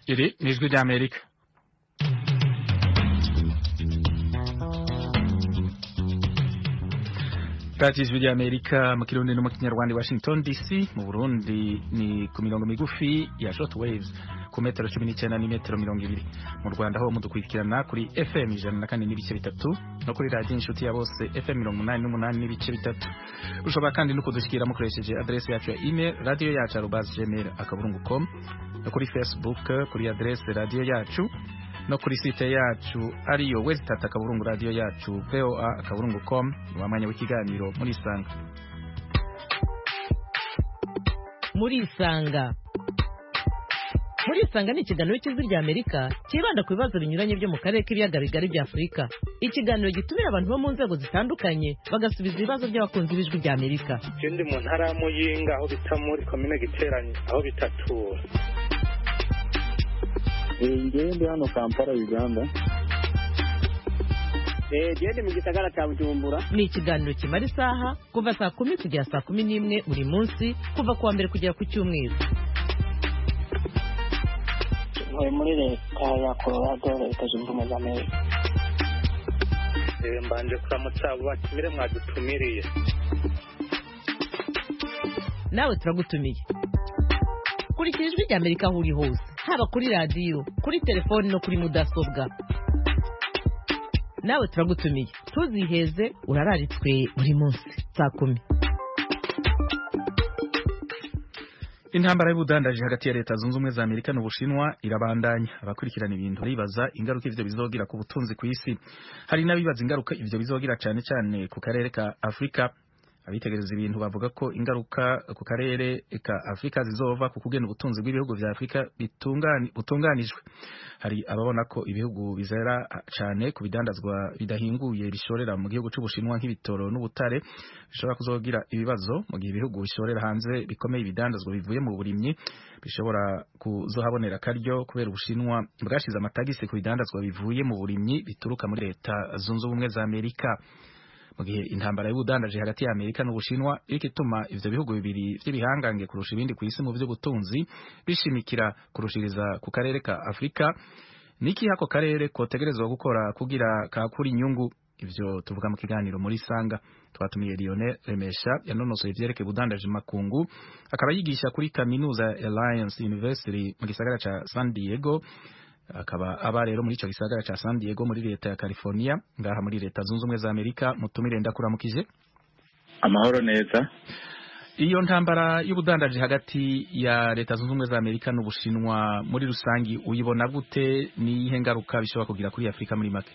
Iri ni ijwi ry'Amerika radiyo ijwi ry'Amerika mu kirundi no mu kinyarwanda i Washington DC mu Burundi ni ku mirongo migufi ya short waves ku metero cumi n'icyenda n'imetero mirongo ibiri mu Rwanda ho mudukurikirana kuri FM ijana na kane n'ibice bitatu no kuri radiyo inshuti ya bose FM mirongo umunani n'umunani n'ibice bitatu ushobora kandi no kudushyikira mukoresheje adresse yacu ya email radiyo yacu arobase gmail akaburungu com no kuri Facebook kuri adresse radiyo yacu no kuri site yacu ariyo wesitata akaburungu radiyo yacu voa akaburungu com ni mwanya w'ikiganiro muri isanga muri isanga muri isanga ni ikiganiro cy'ijwi rya amerika cyibanda ku bibazo binyuranye byo mu karere k'ibiyaga bigari bya afurika ikiganiro gitumira abantu bo mu nzego zitandukanye bagasubiza ibibazo by'abakunzi b'ijwi rya amerika je ndi mu ntara ya muyinga aho bita muri komine giteranye aho bitatura ngewe ndi hano kampala uganda gende mu gisagara cya bujumbura ni ikiganiro kimara isaha kuva saa kumi kugera saa kumi n'imwe buri munsi kuva ku wa mbere kugera ku cyumweru ntuye muri leta ya colorado leta zunze ubumwe za amerika Eh, mbanje kuramutsa abo batumire mwadutumiriye nawe turagutumiye kurikira ijwi rya amerika aho uri hose haba kuri radiyo kuri telefoni no kuri mudasobwa nawe turagutumiye ntuziheze urararitswe buri munsi saa kumi intambara y'ubudandaji hagati ya leta zunze ubumwe za amerika n'ubushinwa irabandanya abakurikirana ibintu baribaza ingaruka ivyo bizogira ku butunzi ku isi hari n'abibaza ingaruka ivyo bizogira cane cane ku karere ka afurika abitegereza ibintu bavuga ko ingaruka ku karere ka afurika zizova ku kugena ubutunzi bw'ibihugu vya afurika bitungani- butunganijwe hari ababona ko ibihugu bizera cane ku bidandazwa bidahinguye bishorera mu gihugu c'ubushinwa nk'ibitoro n'ubutare bishobora kuzogira ibibazo mu gihe ibihugu bishorera hanze bikomeye ibidandazwa bivuye mu burimyi bishobora kuzohabonera akaryo kubera ubushinwa bwashize amatagisi ku bidandazwa bivuye mu burimyi bituruka muri leta zunze ubumwe za amerika mu gihe intambara y'ubudandaji hagati ya Amerika n'Ubushinwa iriko ituma ivyo bihugu bibiri vy'ibihangange kurusha ibindi ku isi mu vy'ubutunzi bishimikira kurushiriza ku karere ka Afrika niki hako karere kotegerezwa gukora kugira kakura inyungu ivyo tuvuga mu kiganiro muri sanga twatumiye Lionel Remesha yanonosoye ivyerekeye ubudandaji mu makungu akaba yigisha kuri kaminuza ya Alliance University mu gisagara ca San Diego akaba aba rero muri ico gisagara ca San Diego muri leta ya California ngaha muri leta zunze ubumwe za Amerika mutumire ndakuramukije amahoro neza iyo ntambara y'ubudandaji hagati ya leta zunze ubumwe za Amerika n'Ubushinwa muri rusangi uyibona gute niyihe ngaruka bishobora kugira kuri Afrika muri make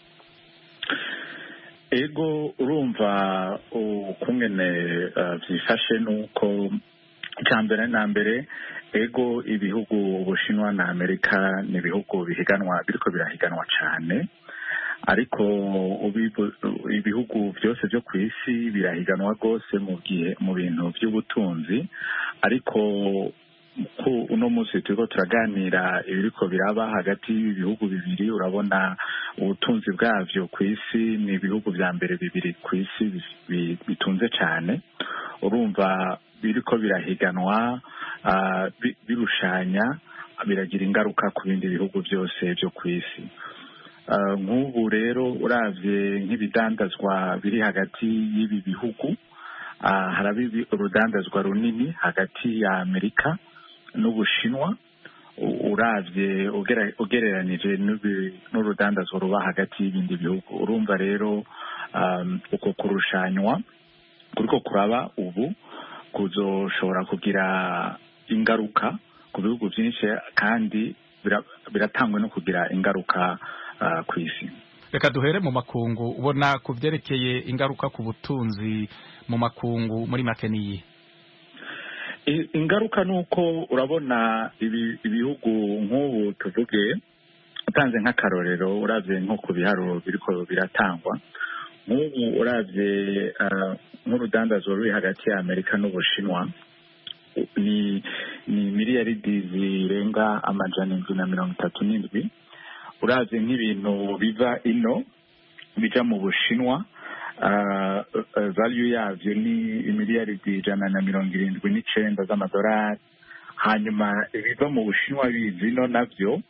ego urumva ukungene uh, vyifashe nuko icya mbere na mbere ego ibihugu ubushinwa na amerika ni ibihugu bihiganwa biriko birahiganwa cane ariko ubibu- ibihugu byose byo ku isi birahiganwa rwose mu gihe mu bintu by'ubutunzi ariko ku uno munsi turiko turaganira ibiriko biraba hagati y'ibihugu bibiri urabona ubutunzi bwavyo ku isi ni ibihugu vya mbere bibiri ku isi bi- bi- bitunze cane urumva biriko birahiganwa ah, bi- birushanya biragira ingaruka ku bindi bihugu byose byo ku isi Ah, nk'ubu rero uravye nk'ibidandazwa biri hagati y'ibi bihugu ah, haraba ibi- urudandazwa runini hagati ya amerika n'ubushinwa U- uravye ugera- ugereranije n'ubi- n'urudandazwa ruba hagati y'ibindi bihugu urumva rero um, uko kurushanywa kuriko kuraba ubu kuzoshobora kugira ingaruka ku bihugu byinshi kandi bira- biratangwa no kugira ingaruka uh, ku isi reka duhere mu makungu ubona ku vyerekeye ingaruka ku butunzi mu makungu muri make niyi I- ingaruka ni uko urabona ibi- ibihugu nk'ubu tuvuge utanze nk'akarorero uravye nko ku biharuro biriko biratangwa nk'ubu uravye ah, nk'urudandazwa ruri hagati ya amerika n'ubushinwa u- ni ni miliyaridi zirenga amajana indwi na mirongo itatu n'indwi uravye nk'ibintu biva ino bija mu bushinwa uh, uh, value yavyo ni imiliyaridi ijana na mirongo irindwi n'icenda z'amadolari hanyuma ibiva mu bushinwa bizino navyo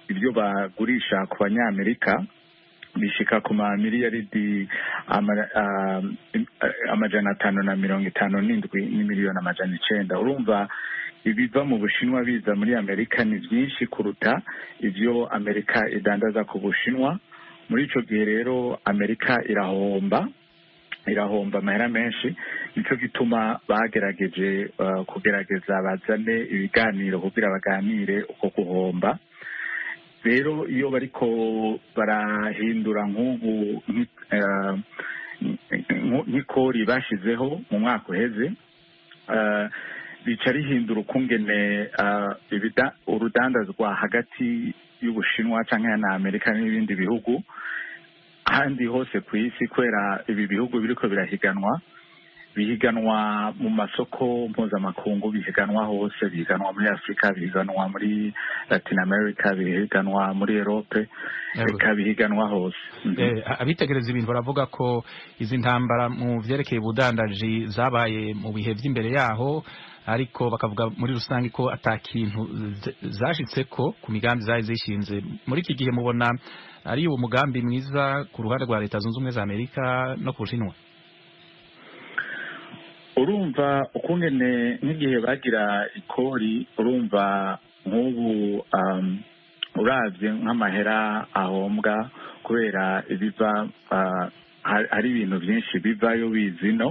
ibyo bagurisha ku banyamerika bishika ku mamiliyaridi ama- ah, amajana atanu na mirongo itanu n'indwi n'imiliyoni amajana icenda urumva ibiva mu bushinwa biza muri amerika ni byinshi kuruta ibyo amerika idandaza ku bushinwa muri ico gihe rero amerika irahomba irahomba amahera menshi nico gituma bagerageje uh, kugerageza bazane ibiganiro kugira baganire uko guhomba rero iyo bariko barahindura nk'ubu nki- eh, nk- nk'ikori bashizeho mu mwaka uheze eh, rica rihindura ukungene eh, ibida- urudandazwa hagati y'ubushinwa canke na amerika n'ibindi bihugu ahandi hose ku isi kubera ibi bihugu biriko birahiganwa bihiganwa mu masoko mpuzamakungu bihiganwa hose bihiganwa muri afurika bihiganwa muri latin america bihiganwa muri erope Yego. reka bihiganwa hose Mhm. Eh, abitegereza ibintu baravuga ko izi ntambara mu vyerekeye ubudandaji zabaye mu bihe vy'imbere yaho ariko bakavuga muri rusange ko ata kintu z- zashitseko ku migambi zari zishinze muri iki gihe mubona ari uwo mugambi mwiza ku ruhande rwa leta zunze ubumwe za amerika no ku bushinwa urumva ukungene nk'igihe bagira ikori urumva nk'ubu um, uravye nk'amahera ahombwa kubera ibiva uh, hari hari ibintu vyinshi bivayo bizino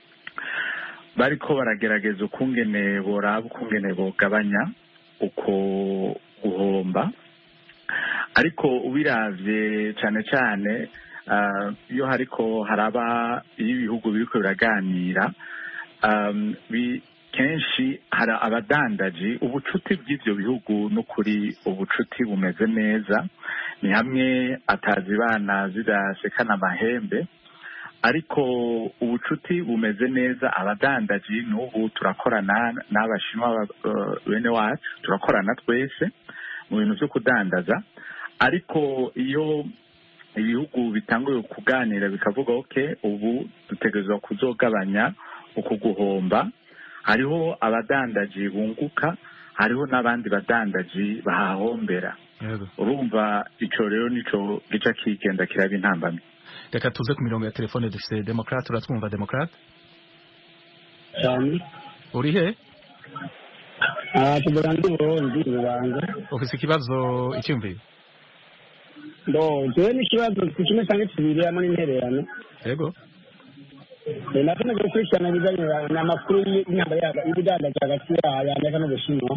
bariko baragerageza ukungene boraba ukungene bogabanya uko guhomba ariko ubiravye cane cane uh, iyo hariko haraba iyo ibihugu biriko biraganira um, bi, kenshi hari abadandaji ubucuti bw'ivyo bihugu n'ukuri ubucuti bumeze neza ni hamwe atazibana zidasekana amahembe ariko ubucuti bumeze neza abadandaji n'ubu turakorana n'abashinwa uh, bene wacu turakorana twese mu bintu vyo kudandaza ariko iyo ibihugu bitanguye kuganira bikavuga ok ubu dutegerezwa kuzogabanya uku guhomba hariho abadandaji bunguka hariho n'abandi badandaji bahahombera Yego. urumva ico rero nico gica kigenda kiraba intambamyi reka tuze ku mirongo ya telefone dufise demokrate uratwumva demokrate cyane uri he aha tugura ndi burundi rubanga ufise ikibazo icyumviro ndo jewe n'ikibazo ku kimwe cyangwa kibiri hamwe n'intererano yego Eh, nakomeje gukurikirana ibijyanye na- n'amakuru y'intambara yaga y'ibidandaza hagati ya amerika n'ubushinwa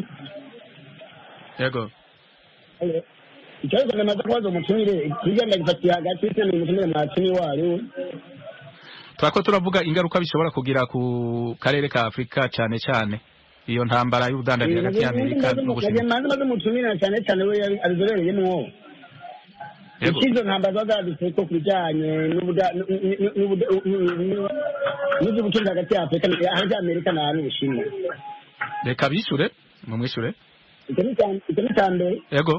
yego Eh, ikibazo namaze kubaza umutumire hirya ndagifatiye hagati y'ishyamba umutumire mwakini wayo turako turavuga ingaruka bishobora kugira ku karere ka afurika cyane cyane iyo ntambara y'ubudandaji hagati ya amerika n'ubushinwa maze maze umutumire cyane cyane we yabi- abizobereyemwo yego ikizo ntambara ziba zaradutse ko ku bijyanye n'ubuda- n'u- n'u- n'ubuda- n'u- n'u- n'iby'ubucuruzi hagati ya afurika hagati ya amerika na n'ubushinwa reka bishure mumwishure icyo ni icya- icyo ni icya mbere yego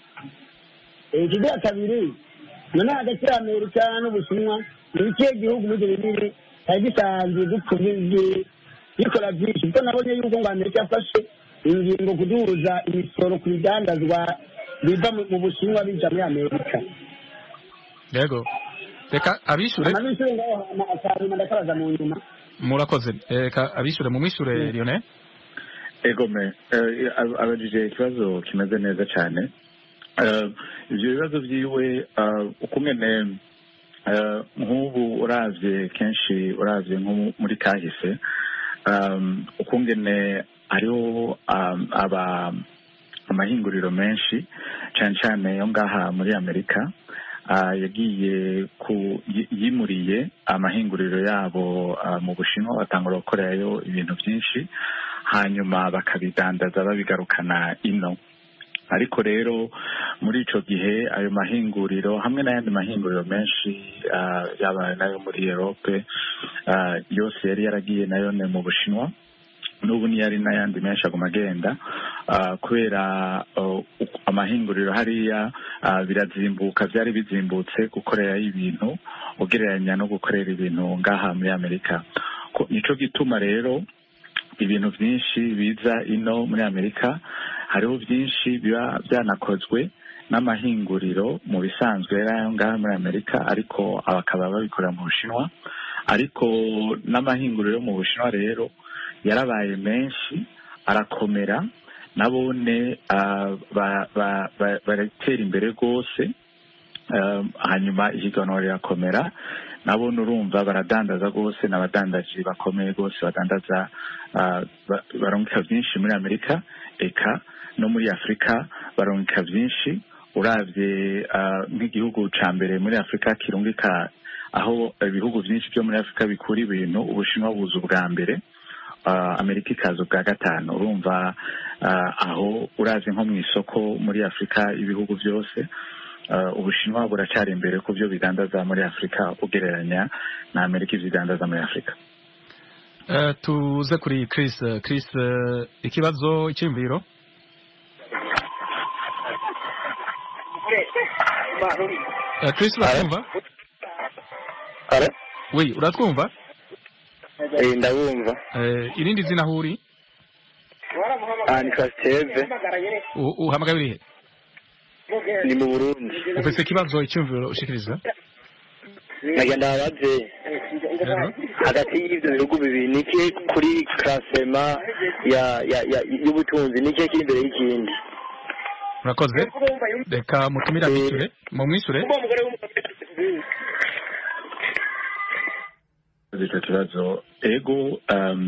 ikigira kabiri none hagati ya amerika n'ubushinwa ni ikihe gihugu muri ibyo bibiri cyari gisanzwe gipfubye gikora byinshi kuko nabonye yuko ngo amerika yafashe ingingo kuduhuza imisoro ku bidandazwa biva mu mu bushinwa bija muri amerika yego reka abishure amabishure ngaho hama akanyuma ndakabaza mu nyuma murakoze reka abishure mumwishure lionel egome eh, ab- abajije ikibazo kimeze neza cyane Eh, ivyo bibazo vyiwe eh, ukungene eh, nk'ubu uravye kenshi uravye nko muri kahise um, ukungene hariho um, aba amahinguriro menshi cane cane yo ngaha muri amerika ah, yagiye ku yi- yimuriye amahinguriro yabo ah, mu bushinwa batangura gukorerayo ibintu byinshi hanyuma bakabidandaza babigarukana ino ariko rero muri ico gihe ayo mahinguriro hamwe n'ayandi mahinguriro menshi ah, yaba nayo muri erope ah, yose yari yaragiye nayo ne mu bushinwa n'ubu niyo ari n'ayandi menshi aguma agenda ah, kubera uh, uku- amahinguriro hariya ah, birazimbuka byari bizimbutse gukorerayo ibintu ugereranya no gukorera ibintu ngaha muri amerika Ko- nico gituma rero ibintu byinshi biza ino muri amerika hariho byinshi biba byanakozwe n'amahinguriro mu bisanzwe yari ayo ngaho muri amerika ariko bakaba babikorera mu bushinwa ariko n'amahinguriro yo mu bushinwa rero yarabaye menshi arakomera nabone baratera imbere rwose hanyuma ihiganwa rirakomera nabone urumva baradandaza rwose n'abadandaji bakomeye rwose badandaza barungika byinshi muri amerika eka no muri afurika barungika byinshi urabye nk'igihugu cya mbere muri afurika kirungika aho ibihugu byinshi byo muri afurika bikura ibintu ubushinwa buza ubwa mbere amerika ikaza ubwa gatanu urumva aho urazi nko mu isoko muri afurika ibihugu byose ubushinwa buracyari imbere ku byo bidandaza muri afurika ugereranya na amerika ibyo idandaza muri afurika tuze kuri Chris Chris ikibazo icyumviro Chris uratwumva oui uratwumva ndabumva irindi zina aho uri ni kasiteve uhamagaye urihe ni mu burundi ufite ikibazo icyumviro ushikiriza nagenda ababyeyi hagati y'ibyo bihugu bibiri niki kuri karasema y'ubutunzi niki kiri imbere y'ikindi murakoze reka mutumire abishyure mumwishyure icyo kibazo ego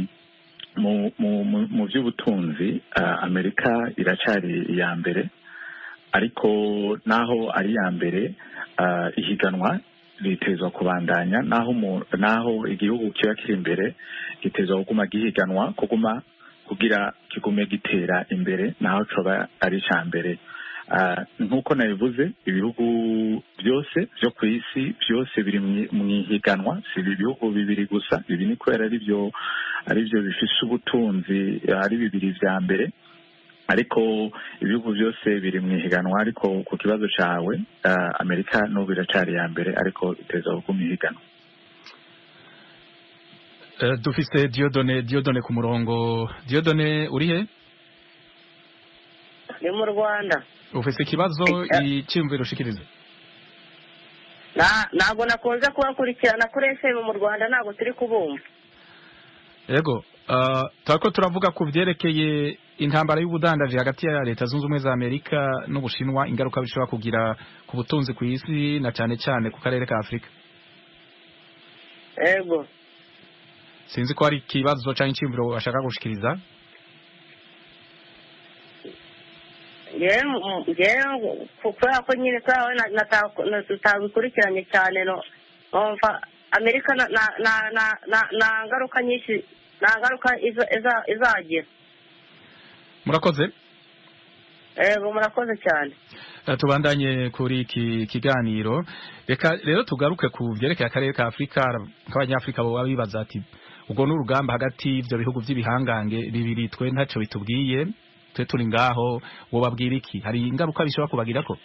mu by'ubutunzi amerika iracyari iya mbere ariko naho ari iya mbere ihiganwa ritezwa kubandanya naho naho igihugu kiba kiri imbere gitezwa kuguma gihiganwa kuguma kugira kigume gitera imbere naho coba ari icya mbere nk'uko nabivuze ibihugu byose byo ku isi byose biri mu ihiganwa si ibi bihugu bibiri gusa ibi ni kubera ari byo ari byo bifise ubutunzi ari bibiri vya mbere ariko ibihugu byose biri mu ihiganwa ariko ku kibazo cyawe amerika n'ubu iracyari iya mbere ariko iteza kuguma ihiganwa dufise diodone diodone ku murongo diodone uri he ni mu rwanda ufise ikibazo icyumviro ushikiriza ntabwo nakunze kubakurikirana kuri efemu mu rwanda ntabwo turi kubumva yego turako turavuga ku byerekeye intambara y'ubudandaji hagati ya leta zunze ubumwe za amerika n'ubushinwa ingaruka bishobora kugira ku butunzi ku isi na cyane cyane ku karere ka afurika yego sinzi ko hari ikibazo cyangwa icyumviro bashaka gushikiriza kubera ko nyine kubera tutabikurikiranye cyane numva amerika nta ngaruka nyinshi nta ngaruka izagira murakoze yego murakoze cyane tubandanye kuri iki kiganiro reka rero tugaruke ku byerekeye akarere ka afurika nk'abanyafurika baba bibaza ati ubwo ni urugamba hagati y'ibyo bihugu by'ibihangange bibiri twe ntacyo bitubwiye twe turi ngaho wo babwira iki hari ingaruka bishobora kubagira ko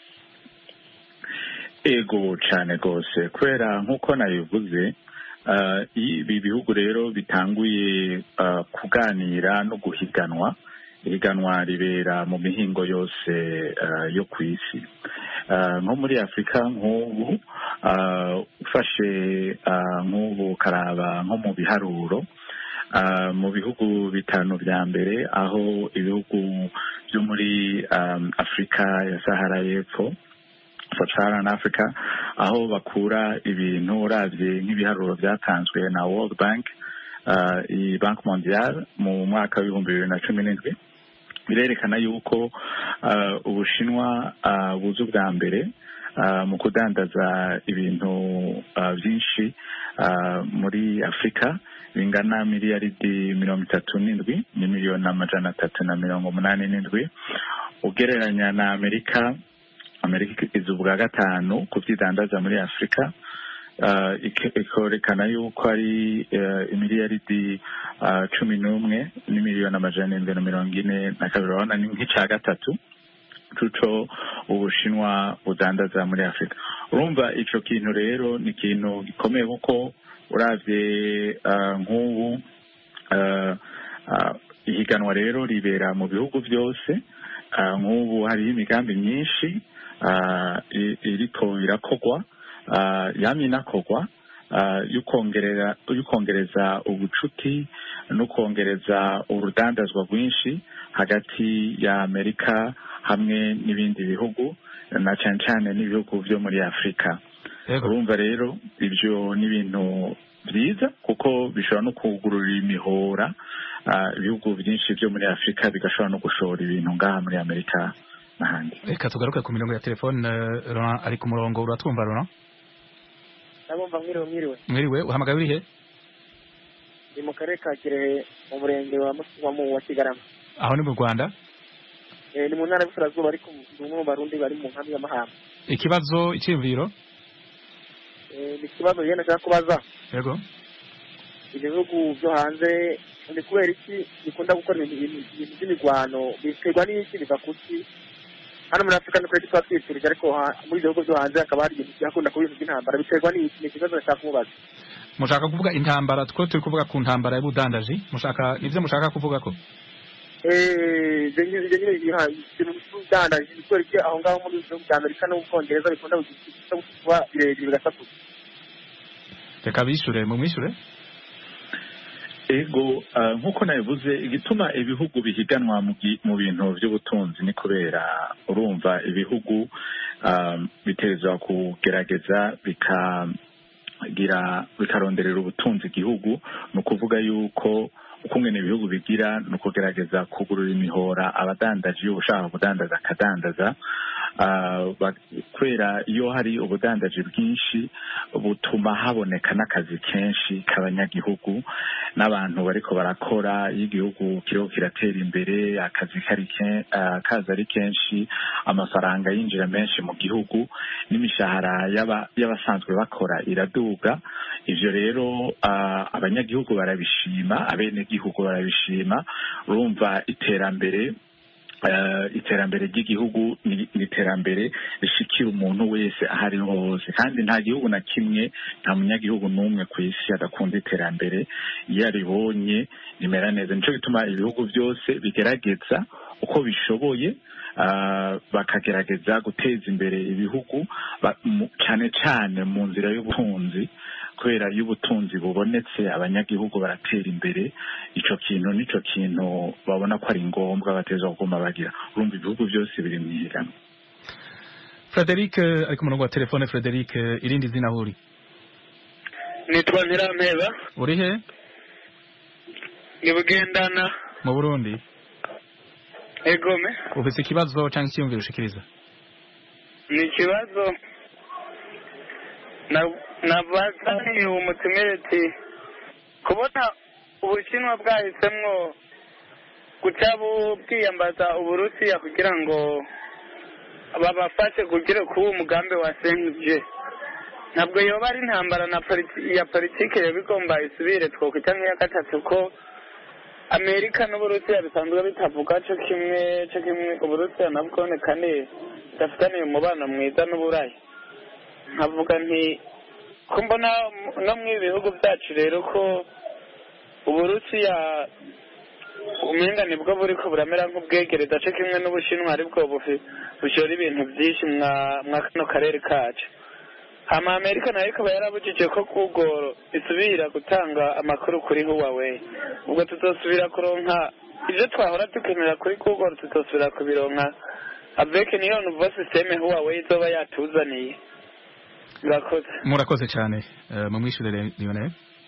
ego cyane rwose kubera nk'uko nabivuze ibi bihugu rero bitanguye kuganira no guhiganwa ihiganwa ribera mu mihingo yose yo ku isi nko muri afurika nk'ubu ufashe nk'ubu ukaraba nko mu biharuro mu bihugu bitanu bya mbere aho ibihugu byo muri afurika ya sahara y'epfo sub-Saharan Africa aho bakura ibintu urabye nk'ibiharuro byatanzwe na World Bank iyi banki mondiale mu mwaka w'ibihumbi bibiri na cumi n'indwi birerekana yuko ubushinwa buza ubwa mbere mu kudandaza ibintu byinshi muri afurika bingana miliyaridi mirongo itatu n'indwi ni miliyoni amajana atatu na mirongo umunani n'indwi ugereranya na amerika amerika iza ubwa gatanu ku byidandaza muri afurika ikorekana yuko ari imiliyaridi cumi n'umwe n'imiliyoni amajana arindwi na mirongo ine na kabiri urabona ni nk'icya gatatu cuco ubushinwa budandaza muri afurika urumva icyo kintu rero ni ikintu gikomeye kuko uravye nk'ubu ihiganwa rero ribera mu bihugu byose ah, nk'ubu hariho imigambi myinshi ah, i- iriko irakorwa ah, yamye inakorwa ah, yo kongerera- yo kongereza ubucuti no kongereza urudandazwa rwinshi hagati ya amerika hamwe n'ibindi bihugu na cyane cyane n'ibihugu byo muri afurika Yego. urumva rero ibyo ni ibintu byiza kuko bishobora no kugurura imihora ah, ibihugu byinshi byo muri afurika bigashobora no gushora ibintu ngaha muri amerika n'ahandi reka tugaruke ku mirongo ya telefone eh, Laurent ari ku murongo uratwumva Laurent ndabumva mwiriwe mwiriwe mwiriwe uhamagaye urihe ni mu karere ka kirehe mu murenge wa Mus- wa mu- wa kigarama aho ni mu rwanda Eh, ni mu ntara y'uburasirazuba ariko ni umwe mu barundi bari mu nkambi y'amahamba ikibazo icyiyumviro Eh, ni ikibazo rero nashaka kubaza yego ibihugu byo hanze ni kubera iki bikunda gukora ibintu ibintu- ibintu by'imirwano biterwa n'iki biva kuki hano muri afurika ni kure tuba twifurije ariko ha- muri ibyo bihugu byo hanze hakaba hari ibintu byakunda kuba ibintu by'intambara biterwa n'iki ni ikibazo nashaka kumubaza mushaka kuvuga intambara two turi kuvuga ku ntambara y'ubudandaji mushaka nivyo mushaka kuvuga ko Eh, ibyo nyine ibyo nyine biha ibintu by'ubudandaji ni kubera iki aho ngaho muri ibihugu bya amerika no mu bwongereza bikunda kuba birebire bigasakuza reka bishure mumwishure ego ah, nk'uko nabivuze igituma ibihugu bihiganwa mu gi- mu bintu by'ubutunzi ni kubera urumva ibihugu ah, biterezwa kugerageza bikagira bikaronderera ubutunzi igihugu ni ukuvuga yuko ukungene ibihugu bigira ni ukugerageza kugurura imihora abadandaji iyo ushaka kudandaza akadandaza Ah, ba- kubera iyo hari ubudandaji bwinshi butuma haboneka n'akazi kenshi k'abanyagihugu n'abantu bariko barakora iyo igihugu kiriho kiratera imbere akazi kari ke- ah, kaza ari kenshi amafaranga yinjira menshi mu gihugu n'imishahara y'aba- y'abasanzwe bakora iraduga ivyo rero ah, abanyagihugu barabishima abenegihugu barabishima urumva iterambere eh, iterambere ry'igihugu ni ni iterambere rishikira umuntu wese aho ariho hose kandi nta gihugu na kimwe nta munyagihugu n'umwe ku isi adakunda iterambere iyo aribonye rimera neza nico gituma ibihugu byose bigerageza uko bishoboye ah, bakagerageza guteza imbere ibihugu ba- mu- cane cane mu nzira y'ubutunzi kubera iyo ubutunzi bubonetse abanyagihugu baratera imbere ico kintu nico kintu babona ko ari ngombwa bateza kuguma bagira urumva ibihugu byose biri mu ihiganwa Frederic eh, ari ku murongo wa telefone Frederic eh, irindi zina aho uri nitwa ntirampeba uri he ni bugendana mu Burundi egome ufise ikibazo canke icyiyumviro ushikiriza ni ikibazo na- nabazaniye umutumire ati kubona ubushinwa bwahisemwo guca bu- bwiyambaza uburusiya kugira ngo babafashe kugira kuba umugambi wa senje ntabwo yoba ari intambara na politi- ya politike yoba igomba isubire twokwita nk'iya gatatu ko amerika n'uburusiya bisanzwe bitavuga co kimwe co kimwe uburusiya nabwo ni kandi budafitaniye umubano mwiza n'uburayi nkavuga nti ko mbona mu- no mu bihugu byacu rero ko uburusiya umenga nibwo buriko buramera nk'ubwegereza co kimwe n'ubushinwa aribwo bufi- bushora ibintu byinshi mwa mwa kano karere kacu hama amerika nayo ikaba yarabujije ko google isubira gutanga amakuru kuri huawei ubwo tutosubira kuronka ivyo twahora dukenera kuri google tutosubira kubironka avec niyo nouveau systeme huawei izoba yatuzaniye murakoze murakoze cyane eh, mumwishure Lionel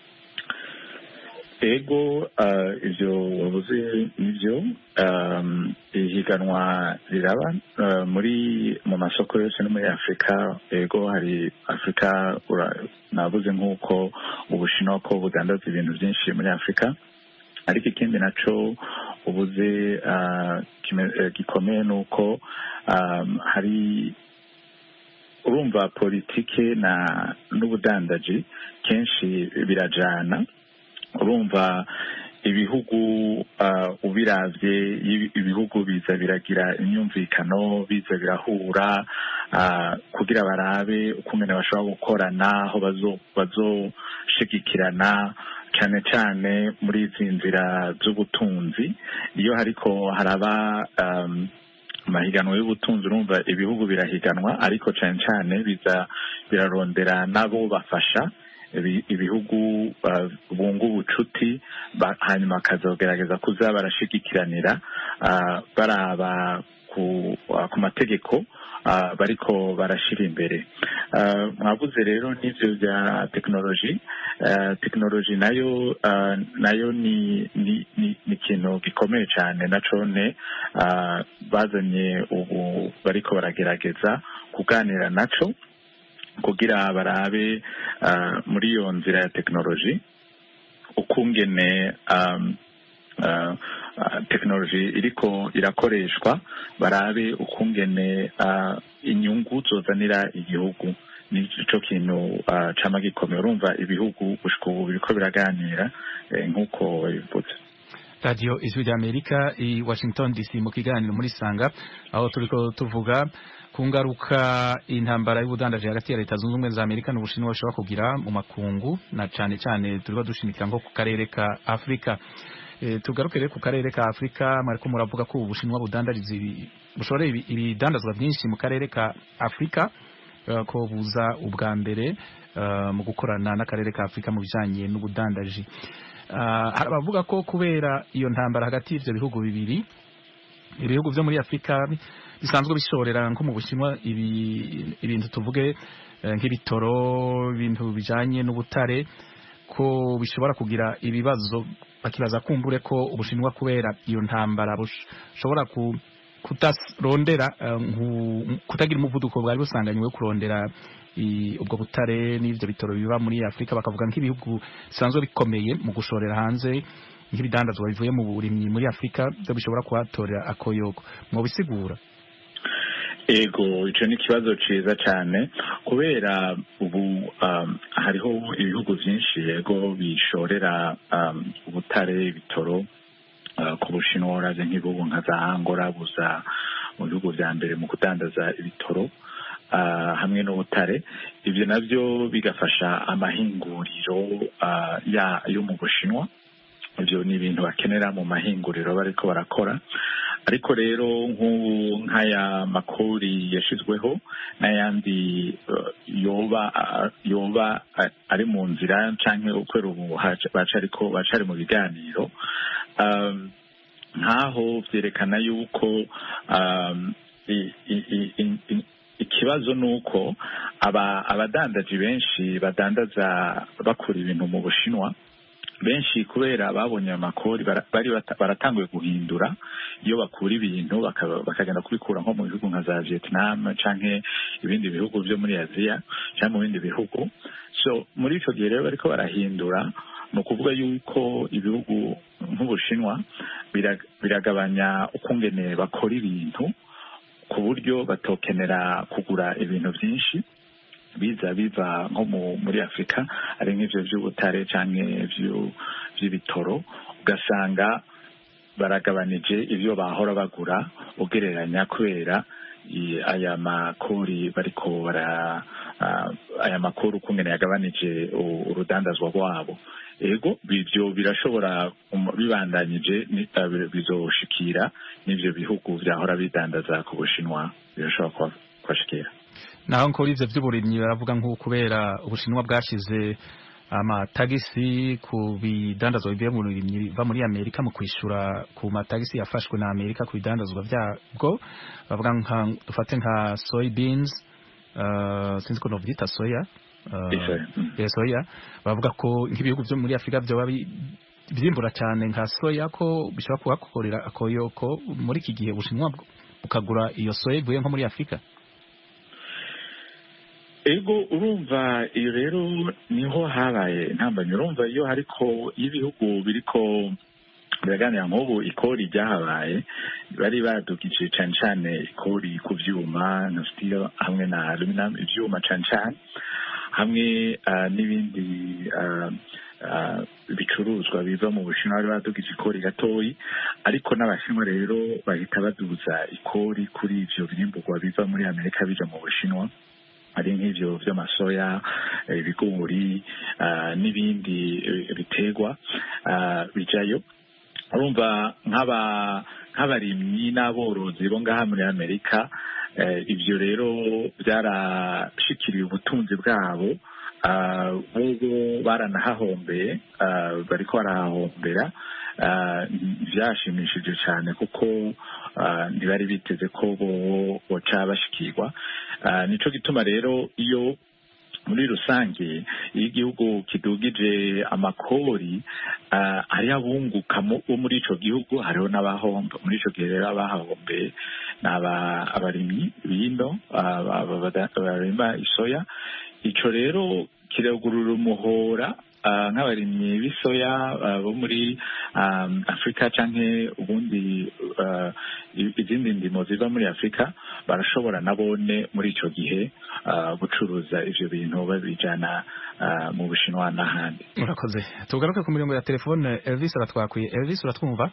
ego ah, ivyo wavuze nivyo um, ihiganwa riraba ah, muri mu masoko yose no muri afurika ego hari afurika ura- navuze nk'uko ubushinwa ko budandaza ibintu byinshi muri afurika ariko ikindi naco ubuze ah, kime- eh, gikomeye ni uko um, hari urumva politike na n'ubudandaji kenshi birajana urumva ibihugu uh, ubiravye ibi- ibihugu biza biragira imyumvikano biza birahura uh, kugira barabe ukungene bashobora gukorana aho bazo- bazoshigikirana cane cane muri izi nzira z'ubutunzi iyo hariko haraba um, amahiganwa y'ubutunzi urumva ibihugu birahiganwa ariko cyane cyane biza birarondera nabo bafasha ibi- ibihugu uh, bunga ubucuti ba- hanyuma bakazogerageza kuza barashigikiranira uh, baraba ku, uh, ku mategeko uh, bariko barashira imbere uh, mwavuze rero n'ivyo bya tekinoloji uh, tekinoloji nayo uh, nayo ni ni ni ni ikintu gikomeye cyane na cone uh, bazanye ubu bariko baragerageza kuganira naco kugira barabe uh, muri iyo nzira ya tekinoloji ukungene um, uh, uh, tekinoloji iriko irakoreshwa barabe ukungene uh, inyungu zozanira igihugu nico kintu uh, cama gikomeye urumva ibihugu gushika ubu biriko biraganira eh, nk'uko babivuze radiyo ijwi ry'amerika i washington dc mu kiganiro muri sanga aho turiko tuvuga ku ngaruka intambara y'ubudandaji hagati ya leta zunze ubumwe za amerika n'ubushinwa bishobora kugira mu makungu na cane cane turiko dushimikira nko ku karere ka afurika e, tugaruke rero ku karere ka afurika mwariko muravuga ko ubushinwa budandariza ibi- bushoreye ibi- ibidandazwa byinshi mu karere ka afurika eh, ko buza ubwa mbere eh, mu gukorana n'akarere ka afurika mu bijanye n'ubudandaji Ah, hari abavuga ko kubera iyo ntambara hagati y'ivyo bihugu bibiri ibihugu vyo muri afurika bisanzwe bishorera nko mu bushinwa ibi- ibintu tuvuge eh, nk'ibitoro ibintu bijanye n'ubutare ko bishobora kugira ibibazo bakibaza kumbure ko ubushinwa kubera iyo ntambara bushobora ku kutarondera eh, nku- kutagira umuvuduko bwari busanganywe wo kurondera i- ubwo butare n'ivyo bitoro biba muri afurika bakavuga nk'ibihugu bisanzwe bikomeye mu gushorera hanze nk'ibidandazwa bivuye mu burimyi muri afurika byo bishobora kuhatorera akoyoko mwobisigura ego ico ni ikibazo ciza cane kubera ubu um, hariho ibihugu vyinshi yego bishorera um, ubutare ibitoro uh, ku bushinwa uravye nk'ibihugu nka za angora buza mu bihugu vya mbere mu kudandaza ibitoro uh, hamwe n'ubutare ivyo navyo bigafasha amahinguriro uh, ya yo mu bushinwa ivyo ni ibintu bakenera mu mahinguriro bariko barakora ariko rero nk'ubu nk'aya makori yashizweho n'ayandi uh, yoba uh, yoba uh, ari mu nzira canke ukwera ubu haca- bacariko bacari mu biganiro um, nk'aho vyerekana yuko um, i- i- i- i- i- ikibazo ni uko aba abadandaji benshi badandaza bakura ibintu mu bushinwa benshi kubera babonye amakori bara- bari bata- baratanguye guhindura iyo bakura ibintu bakaba- bakagenda kubikura nko mu bihugu nka za vietnam canke ibindi bihugu vyo muri aziya canke mu bindi bihugu so muri ico gihe rero bariko barahindura ni ukuvuga yuko ibihugu nk'ubushinwa bira- biragabanya ukungene bakora ibintu ku buryo batokenera kugura ibintu byinshi biza biva nko mu- muri afurika ari nk'ivyo vy'ubutare canke ivyo- vy'ibitoro ugasanga baragabanije ivyo bahora bagura ugereranya kubera i- aya makori bariko bara ah, aya makori ukungene yagabanije u- urudandazwa rwabo ego ivyo birashobora um, bibandanyije ni- ah, bi- bizoshikira n'ivyo bihugu vyahora bidandaza ku bushinwa birashobora kuba- kubashikira naho nkora ivyo vy'uburimyi baravuga nk'uko kubera ubushinwa bwashize amatagisi ku bidandazwa bivuye mu burimyi biva muri amerika mu kwishura ku matagisi yafashwe na amerika ku bidandazwa vyabwo bavuga nka dufate nka soybeans uh, sinzi ko novyita soya uh, Isoya, mm. yeah, soya bavuga ko nk'ibihugu vyo muri afurika vyoba bi- vyimbura cane nka soya ko bishobora kuhakorera akoyoko muri iki gihe ubushinwa bw- bukagura iyo soya ivuye nko muri afurika ego urumva iyo rero niho habaye intambamyi urumva iyo hariko iyo ibihugu biriko biraganira nk'ubu ikori ryahabaye bari badugije cane cane ikori ku vyuma na steel hamwe na aluminum ivyuma cane cane hamwe ah, n'ibindi ah, ah, bicuruzwa biva mu bushinwa bari badugije ikori gatoyi ariko n'abashinwa rero bahita baduza ikori kuri ivyo birimburwa biva muri amerika bija mu bushinwa ari nk'ivyo vy'amasoya eh, ibigori ah, n'ibindi eh, biterwa ah, bijayo urumva nk'aba nk'abarimyi n'aborozi bo ngaha muri amerika ibyo rero byarashikiriye ubutunzi bwabo bobo baranahahombeye bariko barahahombera byashimishije cyane kuko ntibari biteze ko bo boca bashikirwa nico gituma rero iyo muri rusange iyo igihugu kidugije amakori hariho abunguka bo muri ico gihugu hariho n'abahomba muri ico gihe rero abahahombeye ni abarimyi bino barima isoya ico rero kiragurura umuhora nk'abarimyi b'isoya bo muri afurika canke ubundi izindi ndimo ziva muri afurika barashobora nabone muri ico gihe gucuruza ivyo bintu babijana mu bushinwa n'ahandi murakoze tugaruke ku mirongo ya telefone elvis aratwakwiye elvis uratwumva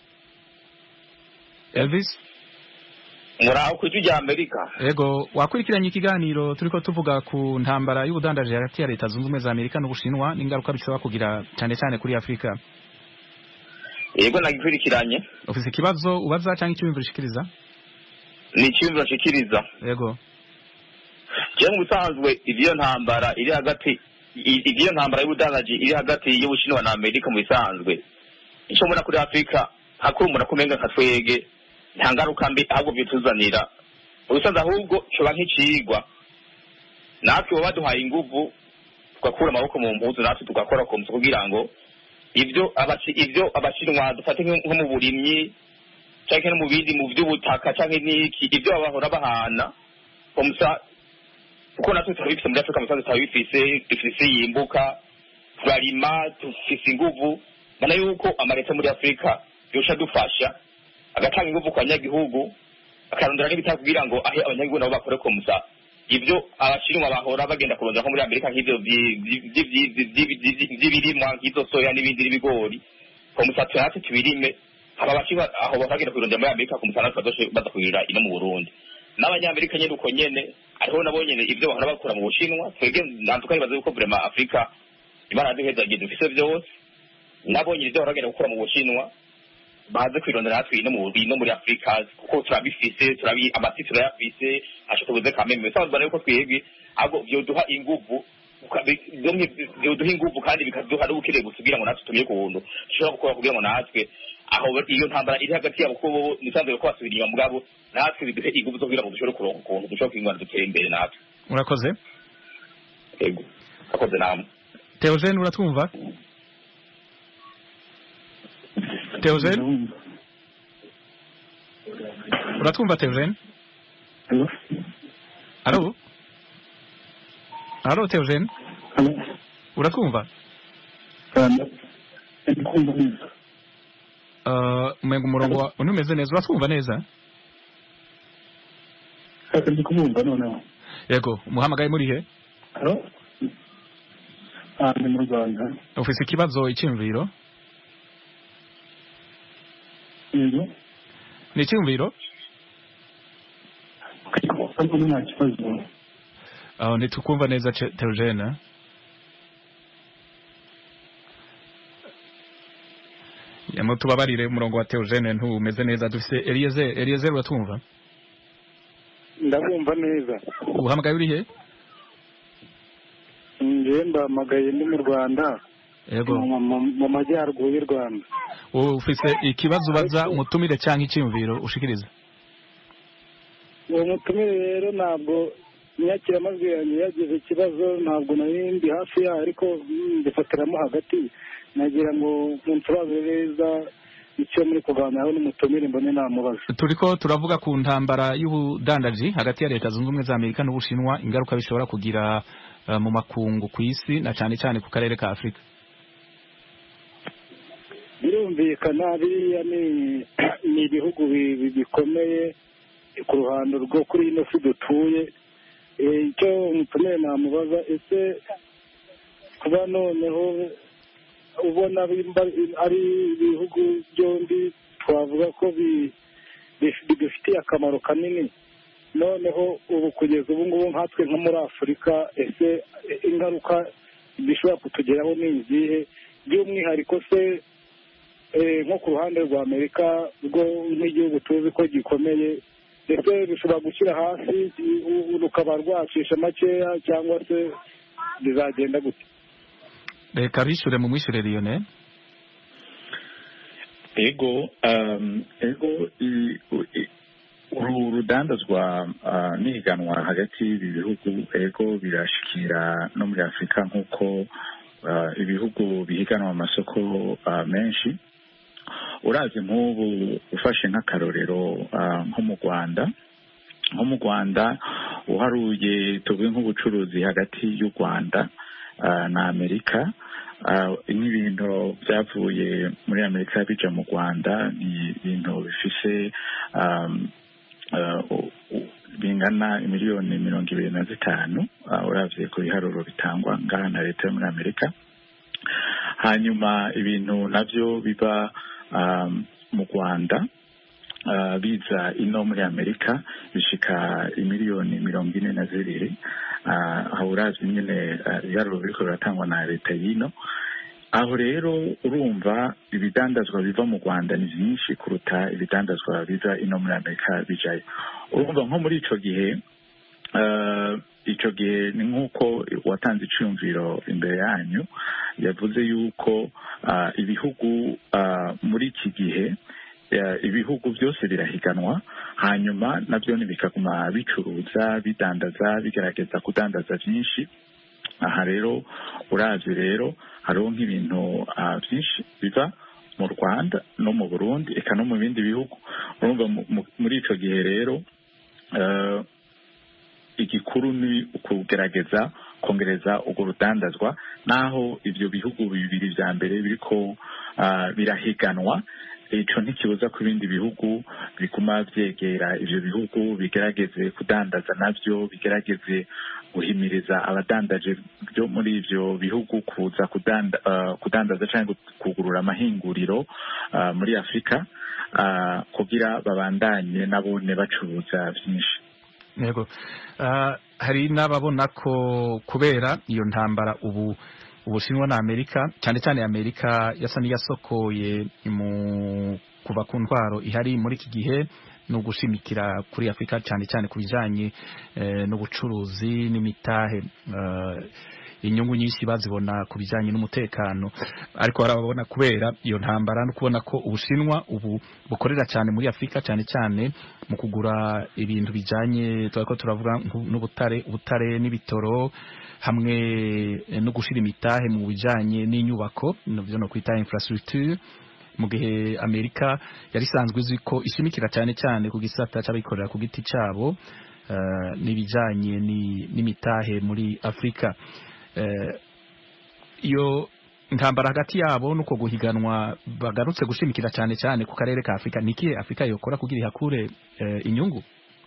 elvis muraho ku ijwi rya amerika yego wakurikiranye ikiganiro turiko tuvuga ku ntambara y'ubudandaji hagati ya leta zunze ubumwe za amerika n'ubushinwa n'ingaruka bishobora kugira cyane cyane kuri afurika yego nagikurikiranye ufise ikibazo ubaza cyangwa icyumviro ushikiriza ni icyumviro nshikiriza yego jewe mu bisanzwe ivyo ntambara iri hagati ivyo ntambara y'ubudandaji iri hagati y'ubushinwa na amerika mu bisanzwe ico mbona kuri afurika hakuri umuntu akumenga nka twege nta ngaruka mbi ahubwo bituzanira ubusanzwe ahubwo coba nk'icigwa natwe baba baduhaye inguvu tugakura amaboko mu mpuzu natwe tugakora ku musu kugira ngo ibyo ibyo abashinwa dufate nko mu burimyi canke no mu bindi mu vy'ubutaka canke n'iki ibyo bahora bahana komusa kuko natwe turabifise muri afurika musanze turabifise dufise yimbuka turarima dufise inguvu mbona yuko amaleta muri afurika yosha dufasha agatanga inguvu ku banyagihugu akarondera n'ibitaka kugira ngo ahe abanyagihugu nabo bakore komusa ibyo abashinwa bahora bagenda kurondera nko muri amerika nk'ivyo vy'ibirimwa nk'izo soya n'ibindi n'ibigori komusa twe natwe tubirime aba bashinwa aho bagenda kurondera muri amerika komusa natwe badoshe baza kugirira ino mu burundi n'abanyamerika nyene uko nyene ariho nabo nyene ivyo bahora bakura mu bushinwa twebwe nantuka nibaza yuko vrema afurika imana yaduhezagiye dufise vyose nabo nyene ivyo bahora bagenda gukura mu bushinwa baze kwirondera natwe ino mu ino muri Afrika kuko turabifise turabi amasi turayafise acho tubuze kameme bisanzwe rero ko twebwe ahubwo vyoduha inguvu vyoduha inguvu kandi bikaduha n'ubukire gusugira ngo natwe tumenye ukuntu dushobora gukora kugira ngo natwe aho iyo ntambara iri hagati yabo kuko bo nisanzwe ko basubira inyuma mugabo natwe biduhe inguvu zo kugira ngo dushobore kuronka ukuntu dushobora kwingana dutere imbere natwe urakoze yego akoze namwe Theogene uratwumva Theogene uratwumva Theogene Alo Alo Theogene uratwumva Uh, umenga umurongo wa unumeze neza uratwumva neza ndi kumwumva noneho yego umuhamagaye muri he Alo Ah, ndi mu Rwanda ufise ikibazo icyumviro yego ni icyumviro ariko nta kibazo aho ntitukumva neza Ce- Theogene yamo tubabarire umurongo wa Theogene ntumeze neza dufise Eliezer Eliezer uratwumva ndabumva neza uhamagaye uri he njyewe mbahamagaye ndi mu rwanda yego mu- mu- mu majyaruguru y'u rwanda ufise ikibazo ubaza umutumire cyangwa icyumviro ushikiriza uwo mutumire rero ntabwo inyakiramajwi yanjye yagize ikibazo ntabwo nari ndi hafi yayo ariko mm, mbifatiramo hagati nagira ngo munsobanurire neza icyo muri kuganiraho n'umutumire mbone namubaza turiko turavuga ku ntambara y'ubudandaji hagati ya leta zunze ubumwe za amerika n'ubushinwa ingaruka bishobora kugira eh, mu makungu ku isi na cyane cyane ku karere ka afurika birumvikana biriya ni ni ibihugu bi- bi- bikomeye ku ruhando rwo kuri ino si dutuye Eh, icyo umutumire namubaza ese kuba noneho ubona bimba- ari ibihugu byombi twavuga ko bi- bi- bidufitiye akamaro kanini noneho ubu kugeza ubu ngubu nkatwe nko muri afurika ese ingaruka bishobora kutugeraho ni izihe by'umwihariko se eh, nko ku ruhande rwa amerika rwo nk'igihugu tuzi ko gikomeye ndetse bishobora gushyira hasi u- u- rukaba rwacisha makeya cyangwa se bizagenda gute reka bishyure mu mwishyure Lionel ego um, ego i- u- i- uru rudandazwa uh, n'ihiganwa hagati y'ibi bihugu ego birashikira no muri afurika nk'uko uh, ibihugu bihiganwa mu masoko uh, menshi urazi nk'ubu ufashe nk'akarorero uh, nko mu rwanda nko mu rwanda uharuye tuvuge nk'ubucuruzi hagati y'u rwanda uh, na amerika uh, nk'ibintu byavuye muri amerika bija mu rwanda ni ibintu bifise um, uh, u- u- bingana miliyoni mirongo ibiri na zitanu uh, uravye ku biharuro bitangwa ngaha na leta yo muri amerika hanyuma ibintu navyo biba um, mu rwanda uh, biza ino muri amerika bishika imiliyoni mirongo ine na zibiri uh, aho urazwi nyene uh, ibiharuro biriko biratangwa na leta y'ino aho rero urumva ibidandazwa biva mu rwanda ni byinshi kuruta ibidandazwa biza ino muri amerika bijayo urumva nko muri ico gihe uh, ico gihe ni nk'uko watanze iciyumviro imbere yanyu yavuze yuko uh, ibihugu uh, muri iki gihe uh, ibihugu byose birahiganwa hanyuma nabyo bikaguma bicuruza bidandaza bigerageza kudandaza byinshi aha rero uravye rero hariho nk'ibintu uh, byinshi biva mu rwanda no mu burundi eka no mu bindi bihugu urumva mu- mu- muri ico gihe rero uh, igikuru ni ukugerageza kongereza urwo rudandazwa naho ivyo bihugu bibiri vya mbere biriko uh, birahiganwa ico ntikibuza ko ibindi bihugu biguma vyegera ivyo bihugu bigerageze kudandaza navyo bigerageze guhimiriza abadandaje byo muri ivyo bihugu kuza kudanda, uh, kudandaza canke kugurura amahinguriro uh, muri afurika uh, kugira babandanye nabone bacuruza vyinshi yego Ah, hari n'ababona ko kubera iyo ntambara ubu ubushinwa na amerika cyane cyane amerika yasa n'iyasokoye mu kuva ku ntwaro ihari muri iki gihe ni ugushimikira kuri afurika cyane cyane ku bijyanye eh, n'ubucuruzi n'imitahe Ah, inyungu nyinshi bazibona ku bijyanye n'umutekano ariko hari ababona kubera iyo ntambara no kubona ko ubushinwa ubu bukorera cyane muri afurika cyane cyane mu kugura ibintu bijyanye turako turavuga nku- n'ubutare ubutare n'ibitoro hamwe eh, no gushira imitahe mu bijyanye n'inyubako navyo no kwita infrastructure mu gihe amerika yari isanzwe izi ko ishimikira cyane cyane ku gisata cy'abikorera ku giti cyabo eh, n'ibijyanye ni- n'imitahe muri afurika Eh, iyo intambara hagati yabo nuko guhiganwa bagarutse gushimikira cyane cyane ku karere ka afurika ni ikihe afurika yokora kugira ihakure eh, inyungu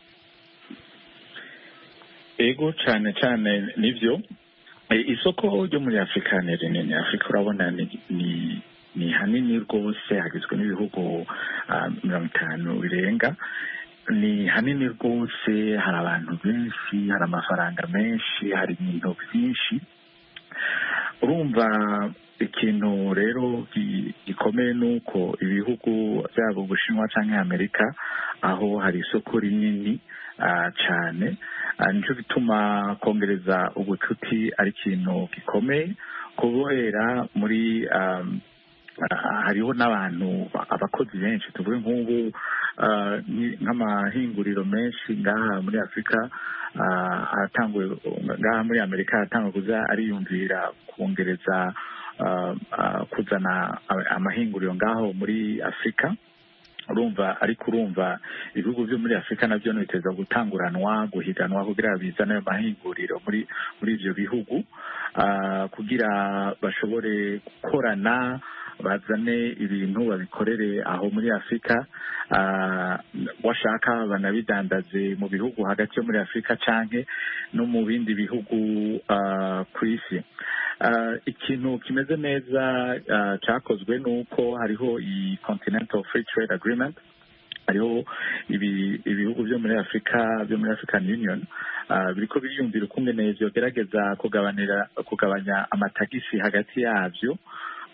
ego cyane cyane nibyo Eh, isoko ryo muri afurika ni rinini afurika urabona ni ni ni hanini rwose hagizwe n'ibihugu ah, mirongo itanu birenga ni hanini rwose hari abantu benshi hari amafaranga menshi hari ibintu byinshi urumva ikintu rero gi- gikomeye ni uko ibihugu byaba ubushinwa cyangwa amerika aho hari isoko rinini ah, cyane Ah, nicyo gituma kongereza ubucuti ari ikintu gikomeye kubera muri um, ah, hariho n'abantu abakozi benshi tuvuge nk'ubu ah, nki- nk'amahinguriro menshi ngaha muri afurika ah, aratanguye ngaha muri amerika aratanguye kuza ariyumvira kongereza ah, ah, kuzana ama- amahinguriro ngaho muri afurika urumva ariko urumva ibihugu byo muri afurika nabyo biteza gutanguranwa guhiganwa kugira bizane ayo mahinguriro muri muri ibyo bihugu ah, kugira bashobore gukorana bazane ibintu babikorere aho muri afurika ah, washaka banabidandaze mu bihugu hagati yo muri afurika canke no mu bindi bihugu ah, ku isi Ah, ikintu kimeze neza ah, cyakozwe ni uko hariho iyi continental free trade agreement hariho ibi- ibihugu byo muri afurika byo muri african union ah, biriko biriyumvira ukungene vyogerageza kugabanira kugabanya amatagisi hagati yavyo